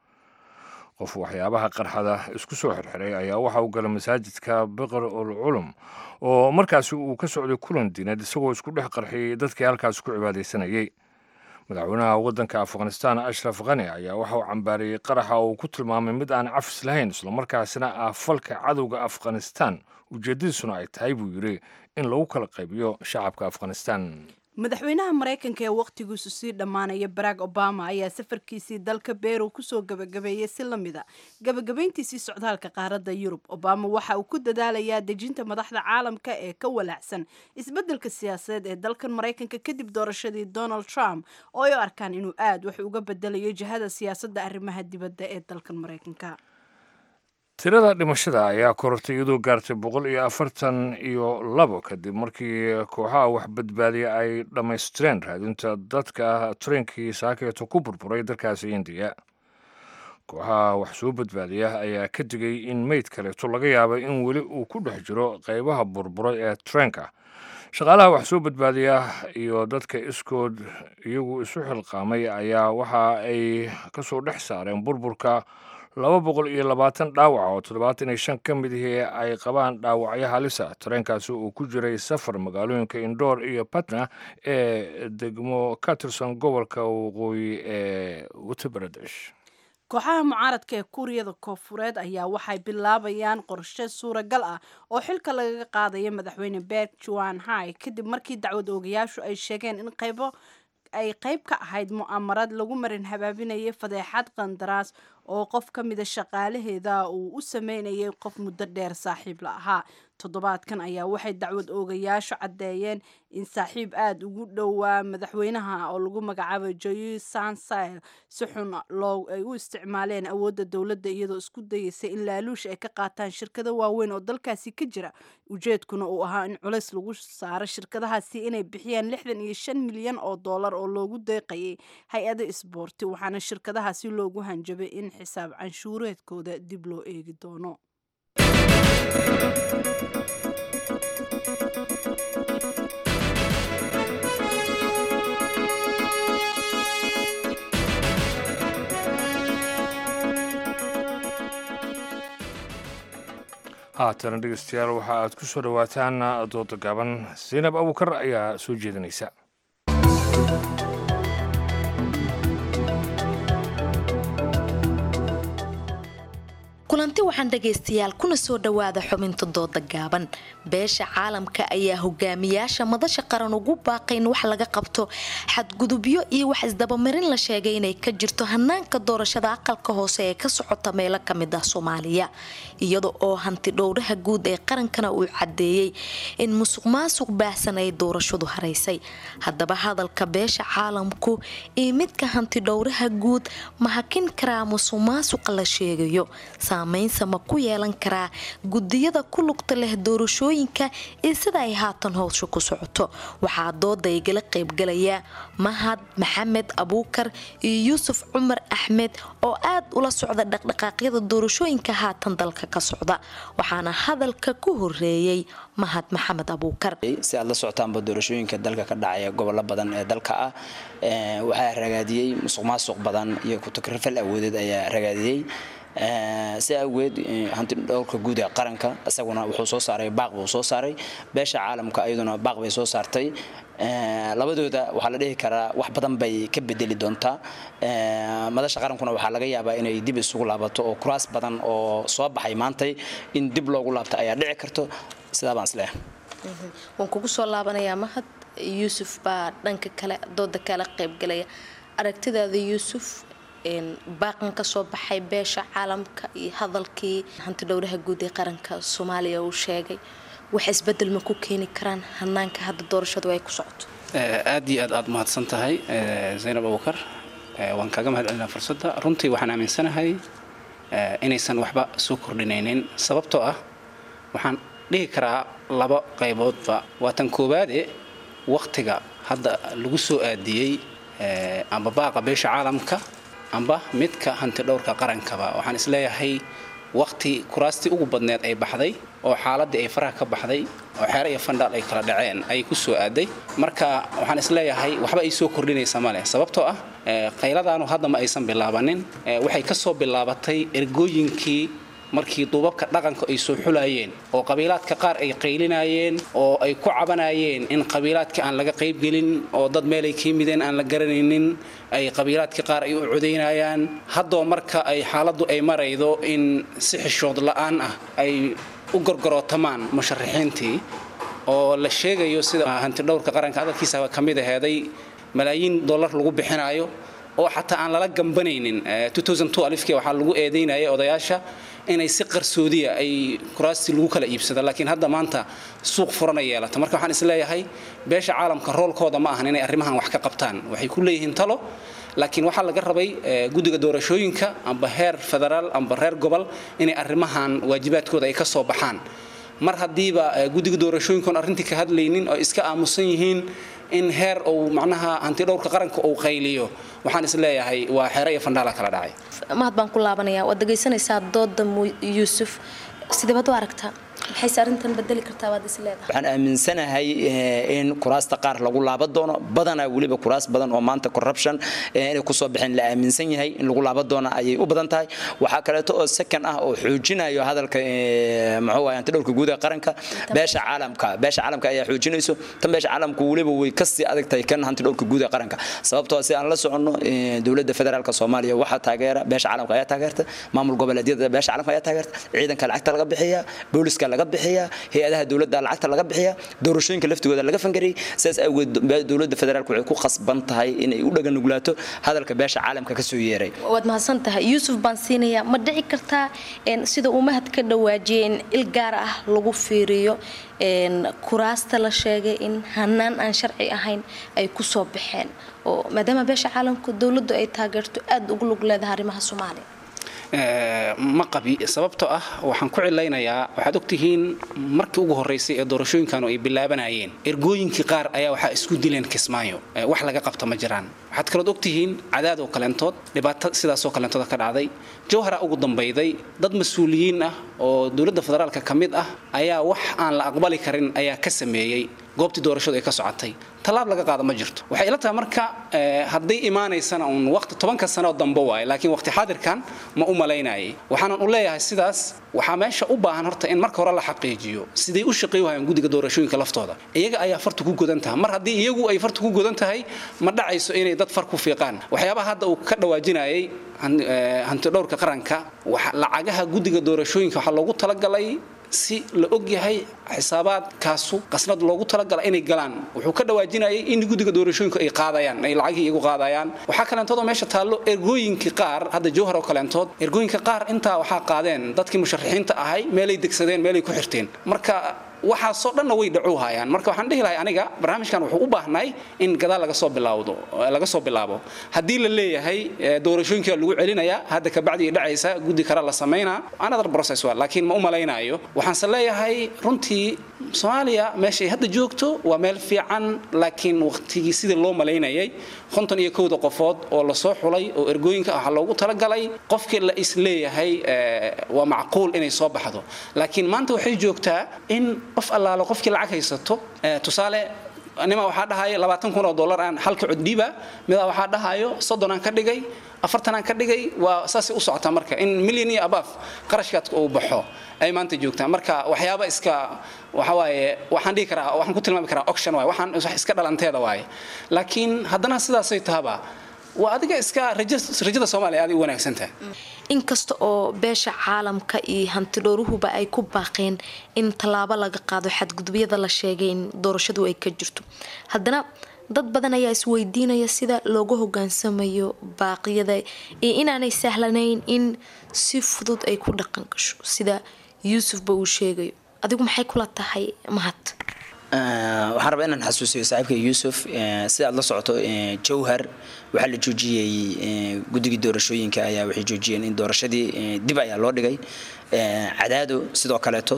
qof waxyaabaha qarxada isku soo xirxiray ayaa waxa uu galay masaajidka biqr ul culum oo markaasi uu ka socday kulan diineed isagoo isku dhex qarxiyey dadkii halkaas ku cibaadaysanayey madaxweynaha waddanka afghanistan ashraf khani ayaa waxa uu cambaariyey qaraxa oo uu ku tilmaamay mid aan cafis lahayn islamarkaasina ah falka cadowga afghanistan ujeeddadiisuna ay tahay buu yidhi in lagu kala qaybiyo shacabka afghanistan madaxweynaha maraykanka ee wakhtigiisu sii dhammaanaya barack obama ayaa safarkiisii dalka beru kusoo gabagabeeyey si la mid a gabagabayntiisii socdaalka qaaradda yurub obama waxa uu ku dadaalayaa dejinta madaxda caalamka ee ka walaacsan isbeddelka siyaasadeed ee dalkan maraykanka kadib doorashadii donald trump oo ay u arkaan inuu aad wax uga bedelayo jihada siyaasadda arrimaha dibadda ee dalkan maraykanka tirada dhimashada ayaa korortay iyadoo gaartay boqol iyo afartan iyo labo kadib markii kooxaha wax badbaadiya ay dhammaystireen raadinta dadka tareenkii saakeeto ku burburay dalkaasi indiya kooxaha wax soo badbaadiya ayaa ka digay in meyd kaleeto laga yaabay in weli uu ku dhex jiro qaybaha burburay ee tareenka shaqaalaha wax soo badbaadiya iyo dadka iskood iyagu isu xilqaamay ayaa waxa ay kasoo dhex saareen burburka laba boqol iyo labaatan dhaawac oo toddobaatan iyo shan ka mid ihii ay qabaan dhaawacyo halisa tareenkaasi uu ku jiray safar magaalooyinka indoor iyo batna ee degmo ka tirsan gobolka waqooyi ee uttar pradesh kooxaha mucaaradka ee kuuriyada koofureed ayaa waxay bilaabayaan qorshe suuragal ah oo xilka lagaga qaadaya madaxweyne berg juan hai kadib markii dacwad oogayaashu ay sheegeen in qaybo ay qayb ka ahayd mu'amarad lagu marin habaabinayay fadeexad qandaraas oo qof ka mida shaqaalaheeda uu u sameynayay qof muddo dheer saaxiib la ahaa toddobaadkan ayaa waxay dacwad oogayaashu caddeeyeen in saaxiib aada ugu dhowaa madaxweynaha oo lagu magacaabo joyi sansail si xun loo ay u isticmaaleen awoodda dowladda iyadoo isku dayeysay in laaluush ay ka qaataan shirkado waaweyn oo dalkaasi ka jira ujeedkuna uu ahaa in culays lagu saaro shirkadahaasi inay bixiyaan lixdan iyo shan milyan oo dollar oo loogu deeqayay hay-ada isboorti waxaana shirkadahaasi loogu hanjabay in xisaab canshuureedkooda dib loo eegi doono haatana dhegeystayaal waxa aad ku soo dhowaataan dooda gaaban zaynab abuukar ayaa soo jeedinaysa kulanti waxaan dhagaystayaal kuna soo dhowaada xubinta dooda gaaban beesha caalamka ayaa hogaamiyaasha madasha qaran ugu baaqay in wax laga qabto xadgudubyo iyo wax isdabamarin la sheegay inay ka jirto hanaanka doorashada aqalka hoose ee ka socota meelo kamid ah soomaaliya iyada oo hanti dhowraha guud ee qarankana uu cadeeyey in musuq maasuq baahsan ay doorashadu haraysay haddaba hadalka beesha caalamku iyo midka hanti dhowraha guud ma hakin karaa musuq maasuqa la sheegayo saamaynsa ma ku yeelan karaa gudiyada ku lugta leh doorashooyinka iyo sida ay haatan howsha ku socoto waxaa dooda igala qaybgalaya mahad maxamed abuukar iyo yuusuf cumar axmed oo aad ula socda dhaqdhaqaaqyada doorashooyinka haatan dalka ka socda waxaana hadalka ku horeeyey mahad maxamed abuukar si aad la socotaanba doorashooyinka dalka ka dhacaya gobollo badan ee dalka ah waxaa ragaadiyey musuq maasuq badan iyo kutakrifal awoodeed ayaa ragaadiyey si awgeed hanti dhowrka guud ee qaranka isaguna wuxuu soo saaray baaq buu soo saaray beesha caalamka iyaduna baaq bay soo saartay labadooda waxaa la dhihi karaa wax badan bay ka bedeli doontaa madasha qarankuna waxaa laga yaabaa inay dib isugu laabato oo kuraas badan oo soo baxay maantay in dib loogu laabto ayaa dhici karto sidaa baan isleeyahay waan kugu soo laabanayaa mahad yuusuf baa dhanka kale dooda kala qaybgalaya aragtidaada yuusuf baaqan ka soo baxay beesha caalamka iyo hadalkii hanti dhowraha guud ee qaranka soomaaliya uu sheegay wax isbedel ma ku keeni karaan hanaanka hadda doorashadu ay ku socoto aad iyo aad aad mahadsan tahay zaynab abukar waan kaaga mahad celinaa fursadda runtii waxaan aaminsanahay inaysan waxba soo kordhinaynin sababtoo ah waxaan dhihi karaa laba qayboodba waa tan koowaade wakhtiga hadda lagu soo aadiyey amba baaqa beesha caalamka amba midka hanti dhowrka qarankaba waxaan isleeyahay wakhti kuraastii ugu badneed ay baxday oo xaaladii ay faraha ka baxday oo xeere iyo fandhaal ay kala dhaceen ayay ku soo aaday marka waxaan isleeyahay waxba ay soo kordhinaysa ma leh sababtoo ah qayladaanu hadda ma aysan bilaabanin waxay ka soo bilaabatay ergooyinkii markii duubabka dhaqanka ay soo xulayeen oo qabiilaadka qaar ay qaylinayeen oo ay ku cabanayeen in qabiilaadka aan laga qaybgelin oo dad meelay ka yimideen aan la garanaynin ay qabiilaadka qaar ay u codaynayaan haddoo marka ay xaaladdu ay maraydo in si xishood la'aan ah ay u gorgorootamaan musharaxiintii oo la sheegayo sida hantidhowrka qaranka hadalkiisa ka mid aheeday malaayiin dollar lagu bixinayo oo xataa aan lala gambanaynin alifkii waxaa lagu eedaynaya odayaasha inay si qarsoodiya ay kuraastii lagu kala iibsado laakiin hadda maanta suuq furana yeelata marka waxaan isleeyahay beesha caalamka roolkooda ma ahan inay arrimahan wax ka qabtaan waxay ku leeyihiin talo laakiin waxaa laga rabay guddiga doorashooyinka amba heer federaal amba reer gobol inay arrimahan waajibaadkooda ay ka soo baxaan mar haddiiba guddiga doorashooyinkaon arrintii ka hadlaynin oo iska aamusan yihiin in heer uu macnaha hantidhowrka qaranka uu qayliyo waxaan is leeyahay waa xeere iyo fandhaala kala dhacay mahad baan ku laabanayaa waad dhegaysanaysaa dooda yuusuf sidee baad u aragtaa maxayse arrintan bedeli kartaa waad is leedahay waxaan aaminsanahay in kuraasta qaar lagu laaban doono badanaa weliba kuraas badan oo maanta corruption inay kusoo baxeen la aaminsan yahay in lagu laaban doono ayay u badan tahay waxaa kaleeto oo second ah oo xoojinayo hadalka muxuu ahay antidhowrka guud ee qaranka beesha caalamka beesha caalamka ayaa xoojinayso tan beesha caalamku weliba way kasii adag tahay kan hantidhowrka guud ee qaranka sababtoo si aan la soconno dowladda federaalka soomaaliya waxaa taageera beesha caalamka ayaa taageerta maamul goboleedyada beesha caalamka ayaa taageerta ciidanka lacagta laga bixiya booliska laga bixiya hay-adaha dowladda lacagta laga bixiya doorashooyinka laftigooda laga fangariyay sidaas awgeed dowladda federaalka waxay ku khasban tahay inay u dhaganugulaato hadalka beesha caalamka kasoo yeeray waad mahadsan tahay yuusuf baan siinayaa ma dhici kartaa sida uu mahad ka dhawaajiyay in il gaar ah lagu fiiriyo kuraasta la sheegay in hanaan aan sharci ahayn ay kusoo baxeen oo maadaama beesha caalamka dowladdu ay taageerto aada ugu lug leedahay arrimaha soomaaliya ma qabi sababtoo ah waxaan ku cilaynayaa waxaad ogtihiin markii ugu horeysay ee doorashooyinkanu ay bilaabanayeen ergooyinkii qaar ayaa waxaa isku dileen kismaayo wax laga qabta ma jiraan waxaad kalood ogtihiin cadaad oo kaleentood dhibaato sidaasoo kaleentood ka dhacday jawhara ugu dambayday dad mas-uuliyiin ah oo dowladda federaalka ka mid ah ayaa wax aan la aqbali karin ayaa ka sameeyey goobtii doorashadu ay ka socotay tallaab laga qaada ma jirto waxay ila tahay marka hadday imaanaysana uun waqti tobanka sano dambe waaye laakiin waqti xaadirkan ma u malaynayay waxaanan u leeyahay sidaas waxaa meesha u baahan horta in marka hore la xaqiijiyo siday u shaqeey wahayaan guddiga doorashooyinka laftooda iyaga ayaa farta ku godan tahay mar haddii iyagu ay farta ku godan tahay ma dhacayso inay dad far ku fiiqaan waxyaabaha hadda uu ka dhawaajinayay hantidhowrka qaranka lacagaha guddiga doorashooyinka waxaa loogu talagalay si la og yahay xisaabaadkaasu qasnad loogu talagala inay galaan wuxuu ka dhawaajinayay in guddiga doorashooyinku ay qaadayaan ay lacagihii iyagu qaadayaan waxaa kaleentood oo meesha taallo ergooyinkii qaar hadda jawhar oo kaleentood ergooyinka qaar intaa waxaa qaadeen dadkii musharaxiinta ahay meelay degsadeen meelay ku xirteen marka waxaasoo dhanna way dhacu hayaan marka waxaan dhihi lahay aniga barnaamijkan wuxuu u baahnay in gadaal laga soo bilaawdo laga soo bilaabo haddii la leeyahay doorashooyinka lagu celinayaa hadda kabacdi dhacaysa guddi kale la samaynaa another process waa laakiin ma u malaynaayo waxaanse leeyahay runtii soomaaliya meeshay hadda joogto waa meel fiican laakiin waqtigii sidii loo malaynayay konton iyo kowda qofood oo lasoo xulay oo ergooyinka waxaa loogu talagalay qofkii la is leeyahay waa macquul inay soo baxdo laakiin maanta waxay joogtaa in qof allaalo qofkii lacag haysato tusaale nima waxaa dhahayo labaatan kun oo dollar aan halka coddiiba midaa waxaa dhahayo soddon aan ka dhigay afartan aan ka dhigay waa saasay u socotaa marka in milyan iyo abaaf qarashkaad uu baxo ay maanta joogtaa marka waxyaaba iska waxa waaye waxaan dhihi karaa waxaan ku tilmaami karaa auction waaye waxaan wax iska dhalanteeda waaye laakiin haddana sidaasay tahaba waa adiga iska rajada soomaaliya aad u wanaagsan tahay inkasta oo beesha caalamka iyo hantidhowruhuba ay ku baaqeen in tallaabo laga qaado xadgudubyada la sheegay in doorashadu ay ka jirto haddana dad badan ayaa isweydiinaya sida loogu hogaansamayo baaqyada iyo inaanay sahlanayn in si fudud ay ku dhaqan gasho sida yuusufba uu sheegayo adigu maxay kula tahay mahad waxaan rabaa inaan xasuusiyo saaxiibka yuusuf sida aad la socoto jowhar waxaa la joojiyey guddigii doorashooyinka ayaa waxay joojiyeen in doorashadii dib ayaa loo dhigay cadaado sidoo kaleeto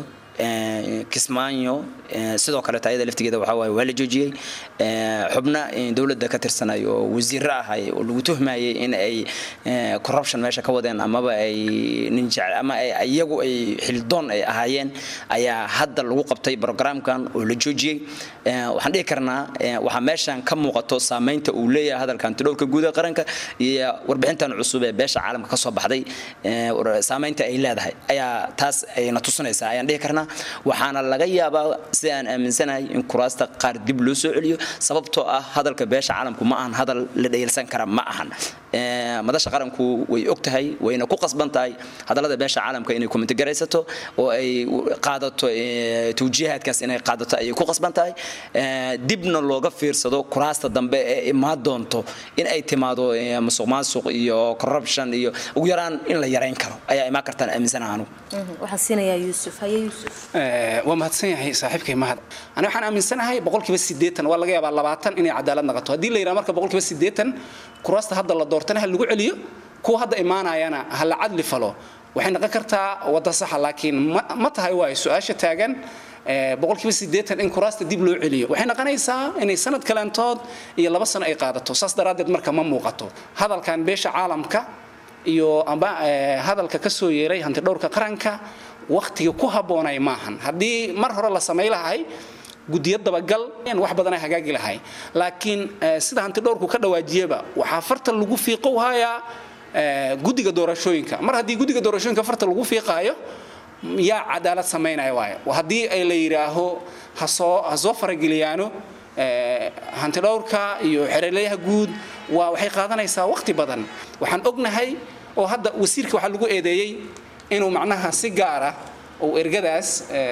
kismaayo sidoo kaleeto ayada laftigeeda waxaa waaye waa la joojiyey xubna dowladda ka tirsanay oo wasiiro ahay oo lagu tuhmayay in ay corruption meesha ka wadeen amaba ay nin jecel ama iyagu ay xildoon ay ahaayeen ayaa hadda lagu qabtay programkan oo la joojiyey waxaan dhihi karnaa waxaa meeshan ka muuqato saamaynta uu leeyahay hadalka antidhowrka guud ee qaranka iyo warbixintan cusub ee beesha caalamka ka soo baxday saamaynta ay leedahay ayaa taas ayna tusinaysaa ayaan dhihi karnaa waxaana laga yaabaa sida aan aaminsanahay in kuraasta qaar dib loo soo celiyo sababtoo ah hadalka beesha caalamku ma ahan hadal la dhayalsan kara ma ahan madasha qaranku way og tahay wayna ku qasban tahay hadallada beesha caalamka inay komitigaraysato oo ay qaadato tawjiihaadkaas inay qaadato ayay ku qasban tahay dibna looga fiirsado kuraasta dambe ee imaan doonto in ay timaado musuq maasuq iyo corruption iyo ugu yaraan in la yarayn karo ayaa imaan kartaan aaminsanaha anugu waxaan siinayaa yuusuf haye yuusuf waa mahadsan yahay saaxiibkay mahad ani waxaan aaminsanahay boqolkiiba siddeetan waa laga yaabaa labaatan inay cadaalad naqato haddii la yidhaha marka boqolkiiba siddeetan kuraasta hadda la doortana ha lagu celiyo kuwa hadda imaanayana ha la cadli falo waxay noqon kartaa wadda saxa laakiin ma tahay waayo su-aasha taagan boqolkiiba siddeetan in kuraasta dib loo celiyo waxay noqonaysaa inay sanad kalentood iyo laba sano ay qaadato saas daraaddeed marka ma muuqato hadalkan beesha caalamka iyo amba hadalka ka soo yeeray hantidhowrka qaranka wakhtiga ku habboonay maahan haddii mar hore la samay lahay guddiyo dabagal wax badanay hagaagi lahay laakiin sida hantidhowrku ka dhawaajiyaba waxaa farta lagu fiiqow hayaa guddiga doorashooyinka mar haddii guddiga doorashooyinka farta lagu fiiqaayo yaa cadaalad samaynaya waayo haddii ay la yidhaaho hasoo ha soo farageliyaano hantidhowrka iyo xereelayaha guud waa waxay qaadanaysaa waqti badan waxaan ognahay oo hadda wasiirka waxaa lagu eedeeyey inuu macnaha si gaara uu ergadaas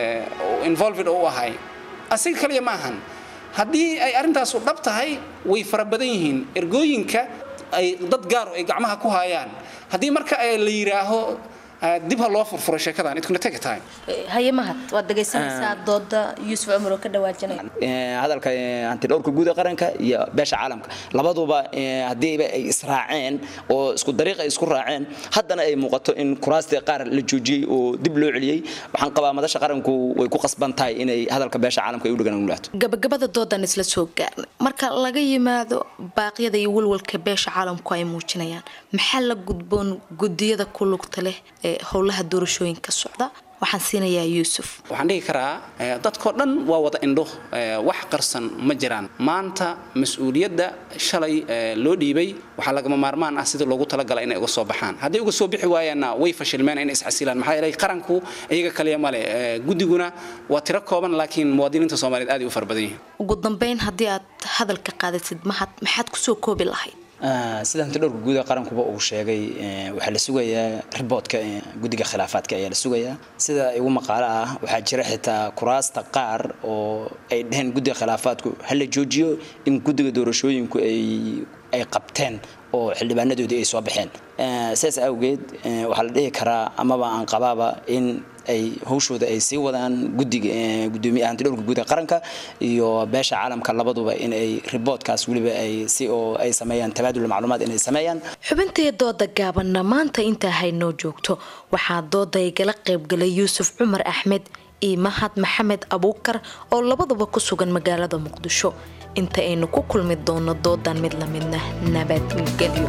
involved u ahay asiga kaliya ma ahan haddii ay arrintaasu dhab tahay way fara badan yihiin ergooyinka ay dad gaar ay gacmaha ku hayaan haddii marka la yidhaaho dib ha loo furfuro sheekadan it gonna take a time haye mahad waad dhegaysanaysaa dooda yuusuf cumar oo ka dhawaajinaya hadalka hantidhowrka guud ee qaranka iyo beesha caalamka labaduba haddiiba ay israaceen oo isku dariiq ay isku raaceen haddana ay muuqato in kuraastii qaar la joojiyey oo dib loo celiyey waxaan qabaa madasha qaranku way ku qasban tahay inay hadalka beesha caalamka ay u dhagan ulaato gabagabada doodan isla soo gaarnay marka laga yimaado baaqyada iyo walwalka beesha caalamku ay muujinayaan maxaa la gudboon gudiyada ku lugta leh ee howlaha doorashooyinka socda waxaan siinayaa yuusuf waxaan dhihi karaa dadkoo dhan waa wada indho wax qarsan ma jiraan maanta mas-uuliyadda shalay loo dhiibay waxaa lagama maarmaan ah sidii loogu talagala inay uga soo baxaan hadday uga soo bixi waayaanna way fashilmeen inay isxasilaan maxaa yeelay qaranku iyaga kaliya male guddiguna waa tiro kooban laakiin muwaadiniinta soomaaliyeed aad ay u fara badan yihiin ugu dambeyn haddii aad hadalka qaadatid mahad maxaad kusoo koobi lahayd sida hantidhowrka guud ee qarankuba uu sheegay waxaa la sugayaa riboodka guddiga khilaafaadka ayaa la sugayaa sida igu maqaalo ah waxaa jira xitaa kuraasta qaar oo ay dheheen guddiga khilaafaadku ha la joojiyo in guddiga doorashooyinku ay ay qabteen oo xildhibaanadoodii ay soo baxeen sidaas awgeed waxaa la dhihi karaa amaba aan qabaaba in ay hawshooda ay sii wadaan gudiga gudoomiyaha hantidhowrka guud ee qaranka iyo beesha caalamka labaduba in ay riboodkaas weliba ay si oo ay sameeyaan tabaadul macluumaad inay sameeyaan xubintee dooda gaabanna maanta intaa haynoo joogto waxaa dooda igala qaybgalay yuusuf cumar axmed iyo mahad maxamed abuukar oo labaduba ku sugan magaalada muqdisho inta aynu ku kulmi doono doodan mid lamidna nabadgelyo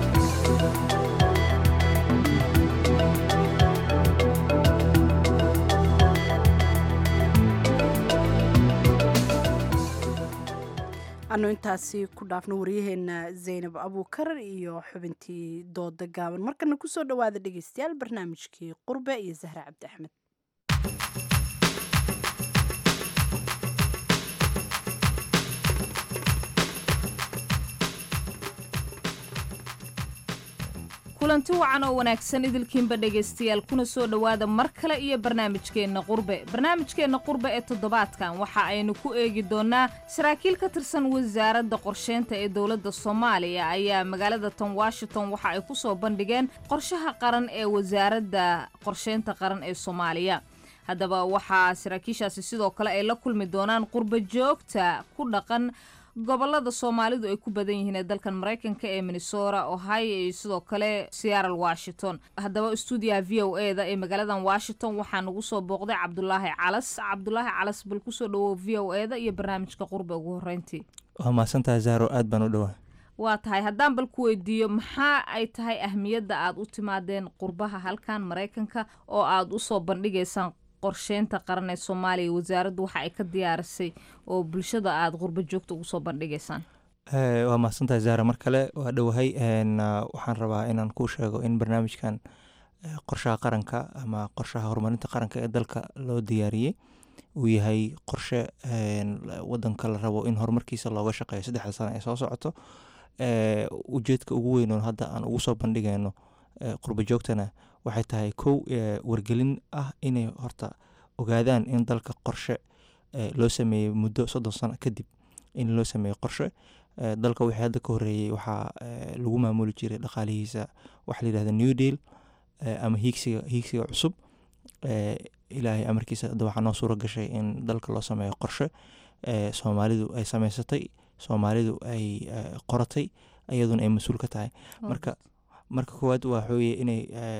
anu intaasi ku dhaafno waryaheena zaynab abuukar iyo xubintii dooda gaaban markana kusoo dhawaada dhegeystayaal barnaamijkii qurbe iyo zahra cabdi axmed kulanti wacan oo wanaagsan idilkiinba dhegaystayaal kuna soo dhowaada mar kale iyo barnaamijkeenna qurbe barnaamijkeenna qurbe ee toddobaadkan waxa aynu ku eegi doonnaa saraakiil ka tirsan wasaaradda qorsheynta ee dowladda soomaaliya ayaa magaalada tan washington waxa ay ku soo bandhigeen qorshaha qaran ee wasaaradda qorsheynta qaran ee soomaaliya haddaba waxaa saraakiishaasi sidoo kale ay la kulmi doonaan qurba joogta ku dhaqan gobolada soomaalidu ay ku badan yihiin ee dalkan maraykanka ee minnesota ohio iyo sidoo kale seattle washington haddaba stuudiyaha v o e da ee magaaladan washington waxaa nagu soo booqday cabdulaahi calas cabdulaahi calas bal kusoo dhawow v o e da iyo barnaamijka qurbe ugu horeyntii waa mahadsantahay zahro aad baan u dhowaa waa tahay haddaan bal ku weydiiyo maxaa ay tahay ahmiyadda aad u timaadeen qurbaha halkan maraykanka oo aad usoo bandhigaysaan qorsheynta qaran ee soomaaliya wasaaraddu waxa ay ka diyaarisay oo bulshada aada qurbo joogta ugu soo bandhigaysaan waa mahadsantahay zahra mar kale waa dhowahay waxaan rabaa inaan kuu sheego in barnaamijkan qorshaha qaranka ama qorshaha horumarinta qaranka ee dalka loo diyaariyey uu yahay qorshe wadanka la rabo in horumarkiisa looga shaqeeyo saddexda sano ee soo socoto ujeedka ugu weyn oo hadda aan ugu soo bandhigayno qurbo joogtana waxay tahay kow wargelin ah inay horta ogaadaan in dalka qorshe loo sameeyey muddo soddon sano kadib in loo sameeyo qorshe dalka wixii hadda ka horeeyey waxaa lagu maamuli jiray dhaqaalihiisa waxa la yidhahda new deal ama hiigsiga hiigsiga cusub ilaahay amarkiisa hadda waxaa noo suura gashay in dalka loo sameeyo qorshe soomaalidu ay sameysatay soomaalidu ay qoratay iyaduna ay mas-uul ka tahay marka marka koowaad waa xooye inay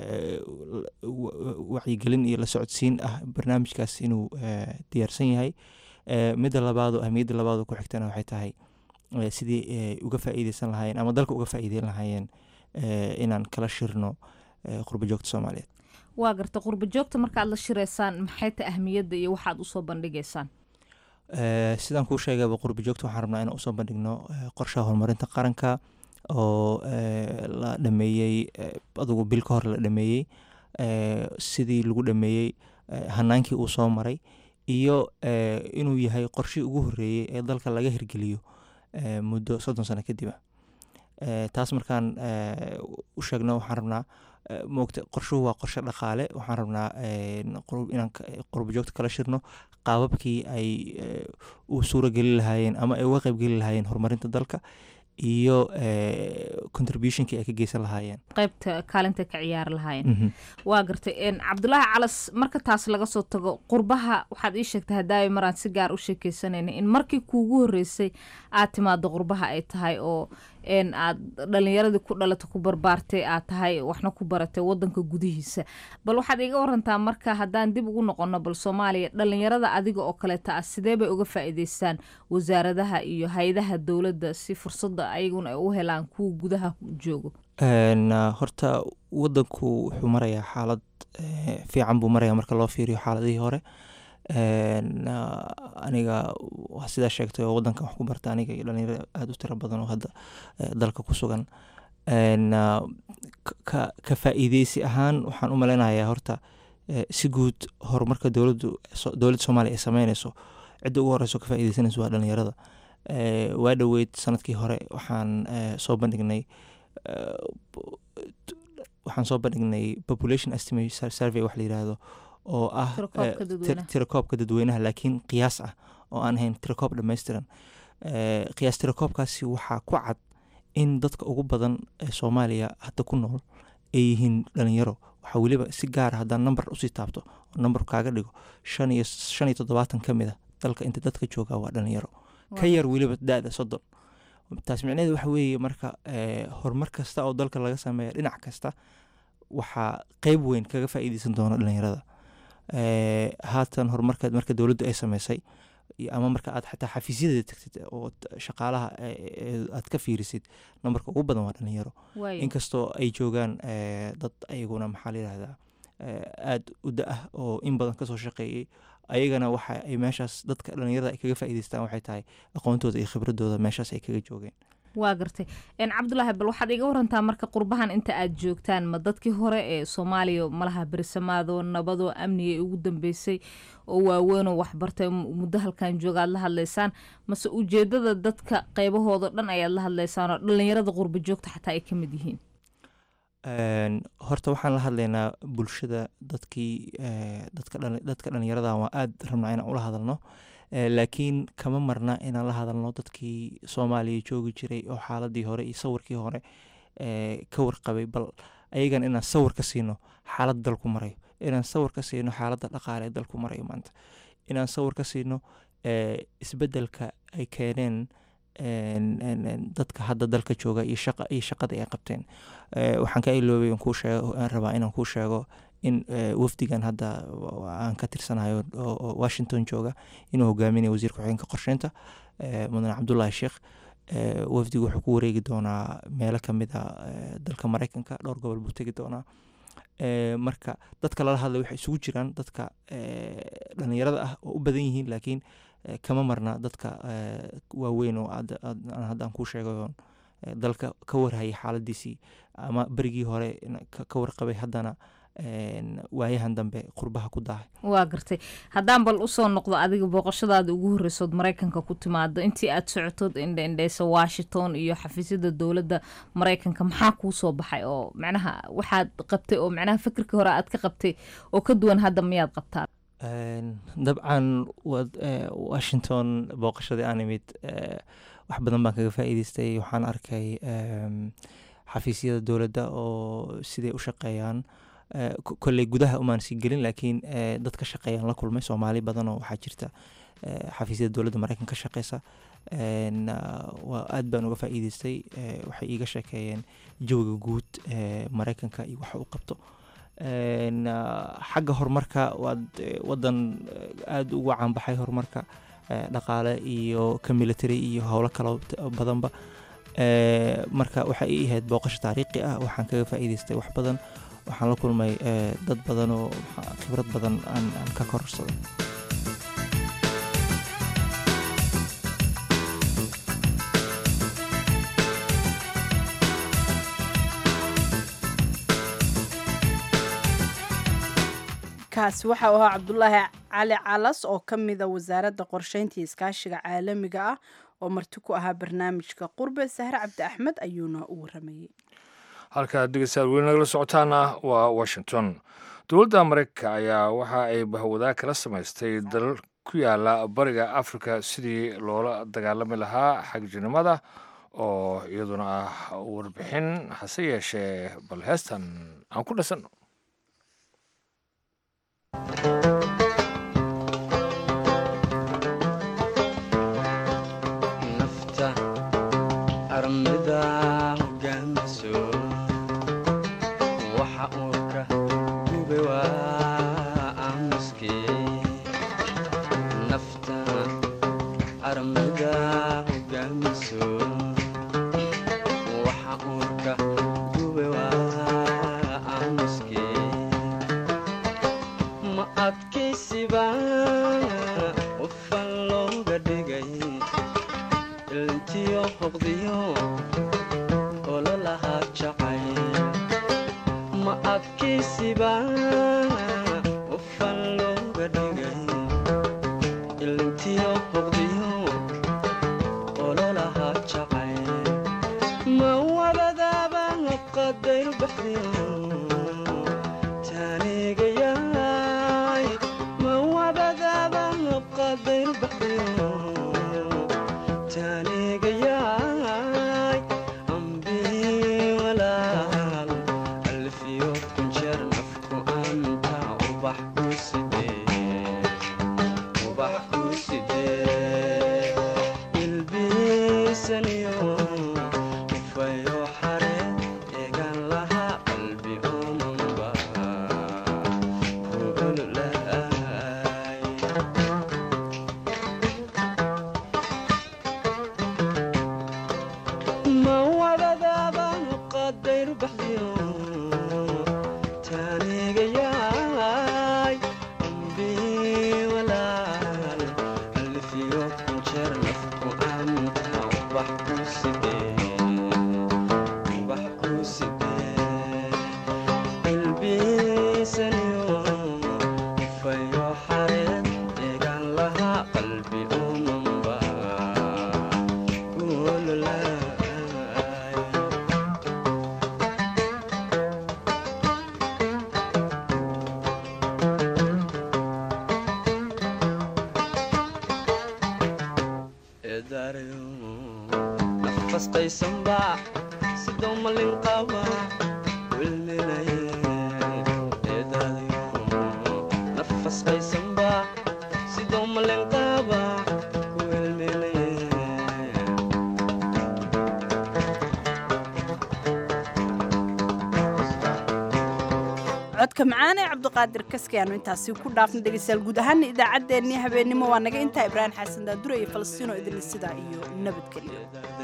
wacyigelin iyo la socodsiin ah barnaamijkaas inuu diyaarsan yahay midda labaado ahmiyadda labaado ku xigtana waxay tahay sidii uga faa'iideysan lahaayeen ama dalka uga faa'iideyn lahaayeen inaan kala shirno qurbo joogta soomaaliyeed waa garta qurbo joogta markaad la shireysaan maxay ta ahmiyadda iyo waxaad usoo bandhigaysaan sidaan kuu sheegaba qurbo joogta waxaan rabnaa inaan usoo bandhigno qorshaha horumarinta qaranka oo la dhameeyey adugu bil ka hor la dhameeyey sidii lagu dhameeyey hanaankii uu soo maray iyo inuu yahay qorshii ugu horeeyey ee dalka laga hirgeliyo muddo soddon sano kadib ah taas markaan u sheegno waxaan rabnaa moogta qorshuhu waa qorshe dhaqaale waxaan rabnaa inaan qurbo joogta kala shirno qaababkii ay u suurageli lahaayeen ama ay uga qeybgeli lahaayeen horumarinta dalka iyo contributionkii ay ka geysan lahaayeen qaybta kaalinta ka ciyaari lahaayeen waa gartay cabdulaahi calas marka taas laga soo tago qurbaha waxaad ii sheegtay hadaawi maraan si gaar u sheekeysanayna in markii kuugu horeysay aad timaado qurbaha ay tahay oo aad dhalinyaradii ku dhalata ku barbaartay aad tahay waxna ku baratay wadanka gudihiisa bal waxaad iga warantaa marka haddaan dib ugu noqono bal soomaaliya dhalinyarada adiga oo kaleeta ah sidee bay uga faa'iideystaan wasaaradaha iyo hay-adaha dowladda si fursadda ayaguna ay u helaan kuwa gudaha joogo horta wadanku wuxuu marayaa xaalad fiican buu maraya marka loo fiiriyo xaaladihii hore aniga sidaa sheegtay oo wadankan wax ku barta aniga iyo dhalinyaro aada u tiro badan oo hadda dalka ku sugan ka faa'iideysi ahaan waxaan u maleynayaa horta si guud horumarka dowladdu dowladda soomaaliya ay sameyneyso cidda ugu horeyso ka faa'iideysanayso waa dhalinyarada waa dhoweyd sanadkii hore waxaan soo bandhignay waxaan soo bandhignay population estimate survey wax la yiraahdo oo ah tirakoobka dadweynaha laakiin qiyaas ah oo aan ahayn tirakoob dhammaystiran qiyaas tirakoobkaasi waxaa ku cad in dadka ugu badan ee soomaaliya hadda ku nool ay yihiin dhalinyaro waxaa weliba si gaara haddaan number usii taabto oo number kaaga dhigo shan iyo shan iyo toddobaatan ka mid a dalka inta dadka jooga waa dhalinyaro ka yar weliba da-da soddon taas micnaheed waxa weeye marka horumar kasta oo dalka laga sameeya dhinac kasta waxaa qeyb weyn kaga faa'iideysan doona dhalinyarada haatan horumarka marka dowladdu ay sameysay ama marka aad xataa xafiisyadeeda tagtid oo shaqaalaha aad ka fiirisid nambarka ugu badan waa dhalinyaro inkastoo ay joogaan dad ayaguna maxaa la yidhahdaa aada u da-ah oo in badan kasoo shaqeeyey ayagana waxa ay meeshaas dadka dhalinyarada ay kaga faa'iideystaan waxay tahay aqoontooda iyo khibradooda meeshaas ay kaga joogeen waa gartay cabdulaahi bal waxaad iga warantaa marka qurbahan inta aad joogtaan ma dadkii hore ee soomaaliya malaha berisamaado nabadoo amniga ugu dambeysay oo waaweynoo waxbartay muddo halkan jooga aad la hadlaysaan mase ujeedada dadka qeybahooda dhan ayaad la hadlaysaan oo dhalinyarada qurba joogta xataa ay ka mid yihiin horta waxaan la hadlaynaa bulshada dadkii dadka dhalinyarada waa aada rabnaa inaan ula hadalno laakiin kama marna inaan la hadalno dadkii soomaaliya joogi jiray oo xaaladii hore iyo sawirkii hore ka warqabay bal ayagan inaan sawir ka siino xaalad dalku marayo inaan sawir ka siino xaaladda dhaqaale ee dalku marayo maanta inaan sawir ka siino isbedelka ay keeneen dadka hadda dalka jooga iyo shaqa iyo shaqada ay qabteen waxaan ka iloobay aan kuu sheego aan rabaa inaan kuu sheego in wafdigan hadda aan ka tirsanayo oo washington jooga inuu hogaaminayo wasiirka ku-xigeenka qorsheynta mudane cabdullaahi sheekh wafdigu wuxuu ku wareegi doonaa meelo kamid a dalka mareykanka dhowr gobol buu tegi doonaa marka dadka lala hadlay waxay isugu jiraan dadka dhalinyarada ah oo u badan yihiin laakiin kama marna dadka waaweyn oo hadda aan kuu sheegay dalka ka warhayay xaaladiisii ama berigii hore ka warqabay haddana waayahan dambe qurbaha ku daahay waa gartay haddaan bal usoo noqdo adiga booqashadaada ugu horreysood maraykanka ku timaado intii aad socotood indhaindheysa washington iyo xafiisyada dowladda maraykanka maxaa kuu soo baxay oo macnaha waxaad qabtay oo macnaha fikirkii hore aad ka qabtay oo ka duwan hadda miyaad qabtaa dabcan washington booqashadii aan imid wax badan baan kaga faa'iideystay waxaan arkay xafiisyada dowladda oo siday u shaqeeyaan kolley gudaha umaan sii gelin laakiin dad ka shaqeeyaan la kulmay soomaali badan oo waxaa jirta xafiisyada dowladda maraykan ka shaqeysa aad baan uga faa'iideystay waxay iiga sheekeeyeen jawiga guud maraykanka iyo waxa uu qabto xagga horumarka waad wadan aada uga caanbaxay horumarka dhaqaale iyo ka military iyo howlo kalo badanba marka waxay ii ahayd booqasho taariikhi ah waxaan kaga faa'iideystay wax badan waxaan la kulmay dad badan oo khibrad badan aan ka kororsaday kaasi waxa uu ahaa cabdulaahi cali calas oo ka mida wasaaradda qorsheynta iyo iskaashiga caalamiga ah oo marti ku ahaa barnaamijka qurbe sahre cabdi axmed ayuuna u waramayey halkaad dhegeystayaal weli nagala socotaana waa washington dowladda maraykanka ayaa waxa ay bahwadaa kala samaystay dalal ku yaala bariga africa sidii loola dagaalami lahaa xagjirnimada oo iyaduna ah warbixin hase yeeshee bal heestan aan ku dhasanno nafta armida hogaamiso waxa uurka gube waa aamuskii nafta armida hogaamiso waxa uurka gube waa aamuskii ma adkaysiba qofan looga dhigay ilntiyo hoqdiyo ololahaa jacay ma adkaysiba qofan looga dhigay ilntiyo hoqdiyo ololahaa jacay ma wabadaaba qadayr baxdiyo taanigayaay ma wabadaaba qadayr baxdiyo taanigayaay ambii walaal alfiyo kunjeer nafku anta ubax ku sidee ubax ku sidee ilbiisaniyo ufayo xare eegan lahaa qalbi omanba kuululaay ma wadadaaba qadayr baxdiyo taanigayaay ambii walaal alfiyo kunjeer nafku anta ubax ku sidee ubax ku sidee ilbiisaniyo ufayo xareed eegan lahaa qalbi omanba kuululaay eedaarayo nafasqaysanba sidoo malin qaba wilminaye eedaadayo codka macaan ee cabdiqaadir kaski aanu intaasi ku dhaafna dhegeystayaal guud ahaana idaacaddeenii habeennimo waa naga intaa ibraahim xasan daadure iyo falastiino idin sidaa iyo nabadgelyo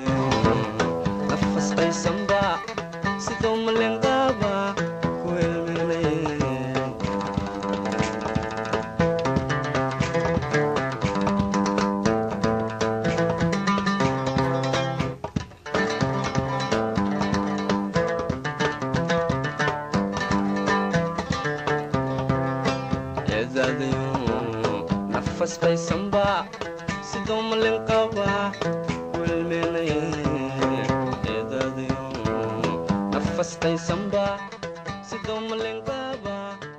nafasqaysanba sidoo malenqaaba ku helmenay nafasqaysanba sidoo malenqaaba ku helmenay nafasqaysanba sidoo malenqaaba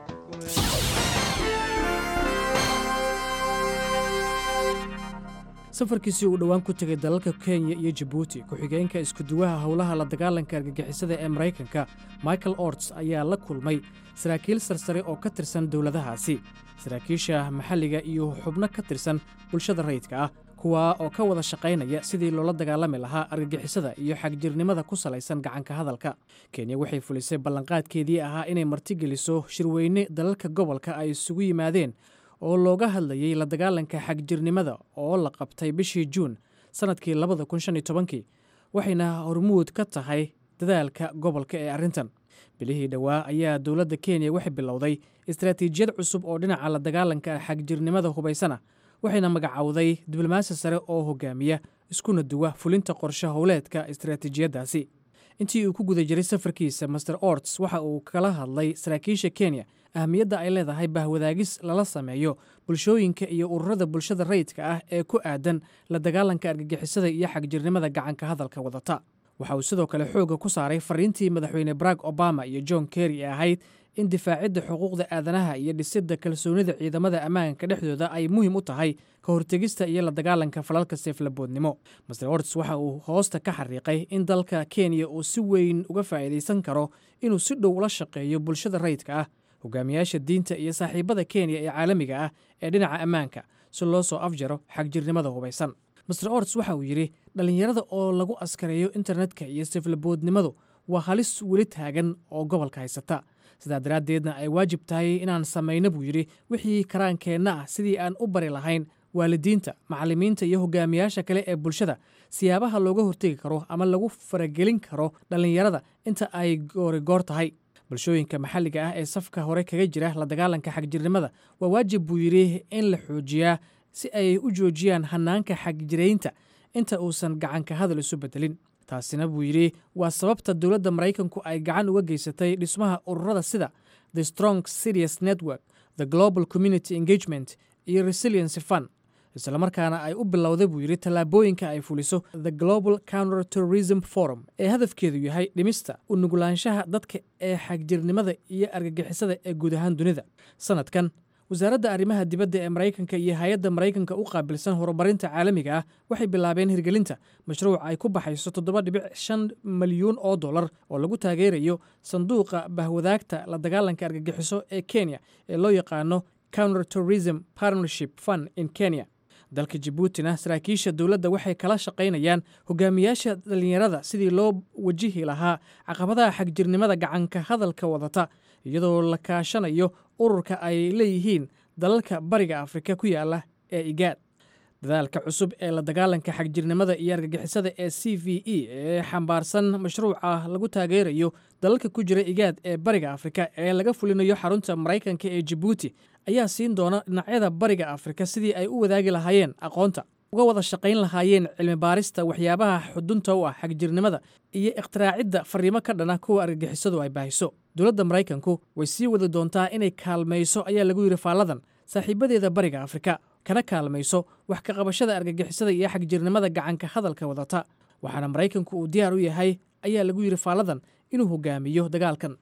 safarkiisii uu dhowaan ku tegay dalalka kenya iyo jabuuti ku-xigeenka iskuduwaha howlaha la dagaalanka argagixisada ee maraykanka michael orts ayaa la kulmay saraakiil sarsare oo ka tirsan dowladahaasi saraakiisha maxalliga iyo xubno ka tirsan bulshada rayidka ah kuwaa oo ka wada shaqaynaya sidii loola dagaalami lahaa argagixisada iyo xagjirnimada ku salaysan gacanka hadalka kenya waxay fulisay ballanqaadkeedii ahaa inay martigeliso shirweyne dalalka gobolka ay isugu yimaadeen oo looga hadlayey la dagaalanka xagjirnimada oo la qabtay bishii juun sannadkii labada kun shan iyo tobankii waxayna hormuud ka tahay dadaalka gobolka ee arrintan bilihii dhowaa ayaa dowladda kenya waxay bilowday istaraatiijiyad cusub oo dhinaca la dagaalanka xagjirnimada hubaysana waxayna magacowday diblomaasi sare oo hogaamiya iskuna duwa fulinta qorshe howleedka istaraatiijiyaddaasi intii uu ku guda jiray safarkiisa master orts waxa uu kala hadlay saraakiisha kenya ahamiyadda ay leedahay bahwadaagis lala sameeyo bulshooyinka iyo ururada bulshada rayidka ah ee ku aadan la dagaalanka argagixisada iyo xagjirnimada gacanka hadalka wadata waxa uu sidoo kale xoogga ku saaray fariintii madaxweyne barack obama iyo john kerry ee ahayd in difaacidda xuquuqda aadanaha iyo dhisidda kalsoonida ciidamada ammaanka dhexdooda ay muhiim u tahay ka hortegista iyo la dagaalanka falalka seeflaboodnimo master orts waxa uu hoosta ka xariiqay in dalka kenya uu si weyn uga faa'iidaysan karo inuu si dhow ula shaqeeyo bulshada rayidka ah hogaamiyaasha diinta iyo saaxiibada kenya ee caalamiga ah ee dhinaca ammaanka si loo soo afjaro xagjirnimada hubaysan master orts waxa uu yidhi dhallinyarada oo lagu askareeyo internetka iyo seeflaboodnimadu waa halis weli taagan oo gobolka haysata sidaa daraaddeedna ay waajib tahay inaan samayno buu yidhi wixii karaankeenna ah sidii aan u bari lahayn waalidiinta macallimiinta iyo hogaamiyaasha kale ee bulshada siyaabaha looga hortegi karo ama lagu faragelin karo dhallinyarada inta ay goorigoor tahay bulshooyinka maxalliga ah ee safka hore kaga jira la dagaalanka xagjirnimada waa waajib buu yidhi in la xoojiyaa si ay u joojiyaan hanaanka xagjiraynta inta uusan gacanka hadal isu bedelin taasina buu yidhi waa sababta dowladda maraykanku ay gacan uga geysatay dhismaha ururada sida the strong serious network the global community engagement iyo resiliency fund islamarkaana ay u bilowday buu yidhi tallaabooyinka ay fuliso the global counter terrorism forum ee hadafkeedu yahay dhimista u nugulaanshaha dadka ee xagjirnimada iyo argagixisada ee guud ahaan dunida sanadkan wasaaradda arrimaha dibadda ee maraykanka iyo hay-adda maraykanka u qaabilsan horumarinta caalamiga ah waxay bilaabeen hirgelinta mashruuc ay ku baxayso toddoba dhibic shan milyuun oo dollar oo lagu taageerayo sanduuqa bahwadaagta la dagaalanka argagixiso ee kenya ee loo yaqaano counter terrorism partnership fund in kenya dalka jabuutina saraakiisha dowladda waxay kala shaqaynayaan hogaamiyaasha dhallinyarada sidii loo wajihi lahaa caqabadaha xagjirnimada gacanka hadalka wadata iyadoo la kaashanayo ururka ay leeyihiin dalalka bariga afrika ku yaala ee igaad dadaalka cusub ee la dagaalanka xagjirnimada iyo argagixisada ee c v e ee xambaarsan mashruuca lagu taageerayo dalalka ku jira igaad ee bariga afrika ee laga fulinayo xarunta maraykanka ee jabuuti ayaa siin doona dhinacyada bariga afrika sidii ay u wadaagi lahaayeen aqoonta uga wada shaqayn lahaayeen cilmi baarista waxyaabaha xudunta u ah xagjirnimada iyo ikhtiraacida fariimo ka dhana kuwa argagixisadu ay baahiso dowladda maraykanku way sii wadi doontaa inay kaalmayso ayaa lagu yidhi faalladan saaxiibadeeda bariga afrika kana kaalmayso wax ka qabashada argagixisada iyo xagjirnimada gacanka hadalka wadata waxaana maraykanku uu diyaar u yahay ayaa lagu yidhi faalladan inuu hogaamiyo dagaalkan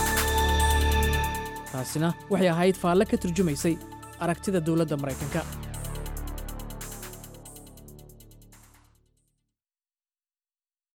taasina waxay ahayd faalle ka turjumaysay aragtida dowladda maraykanka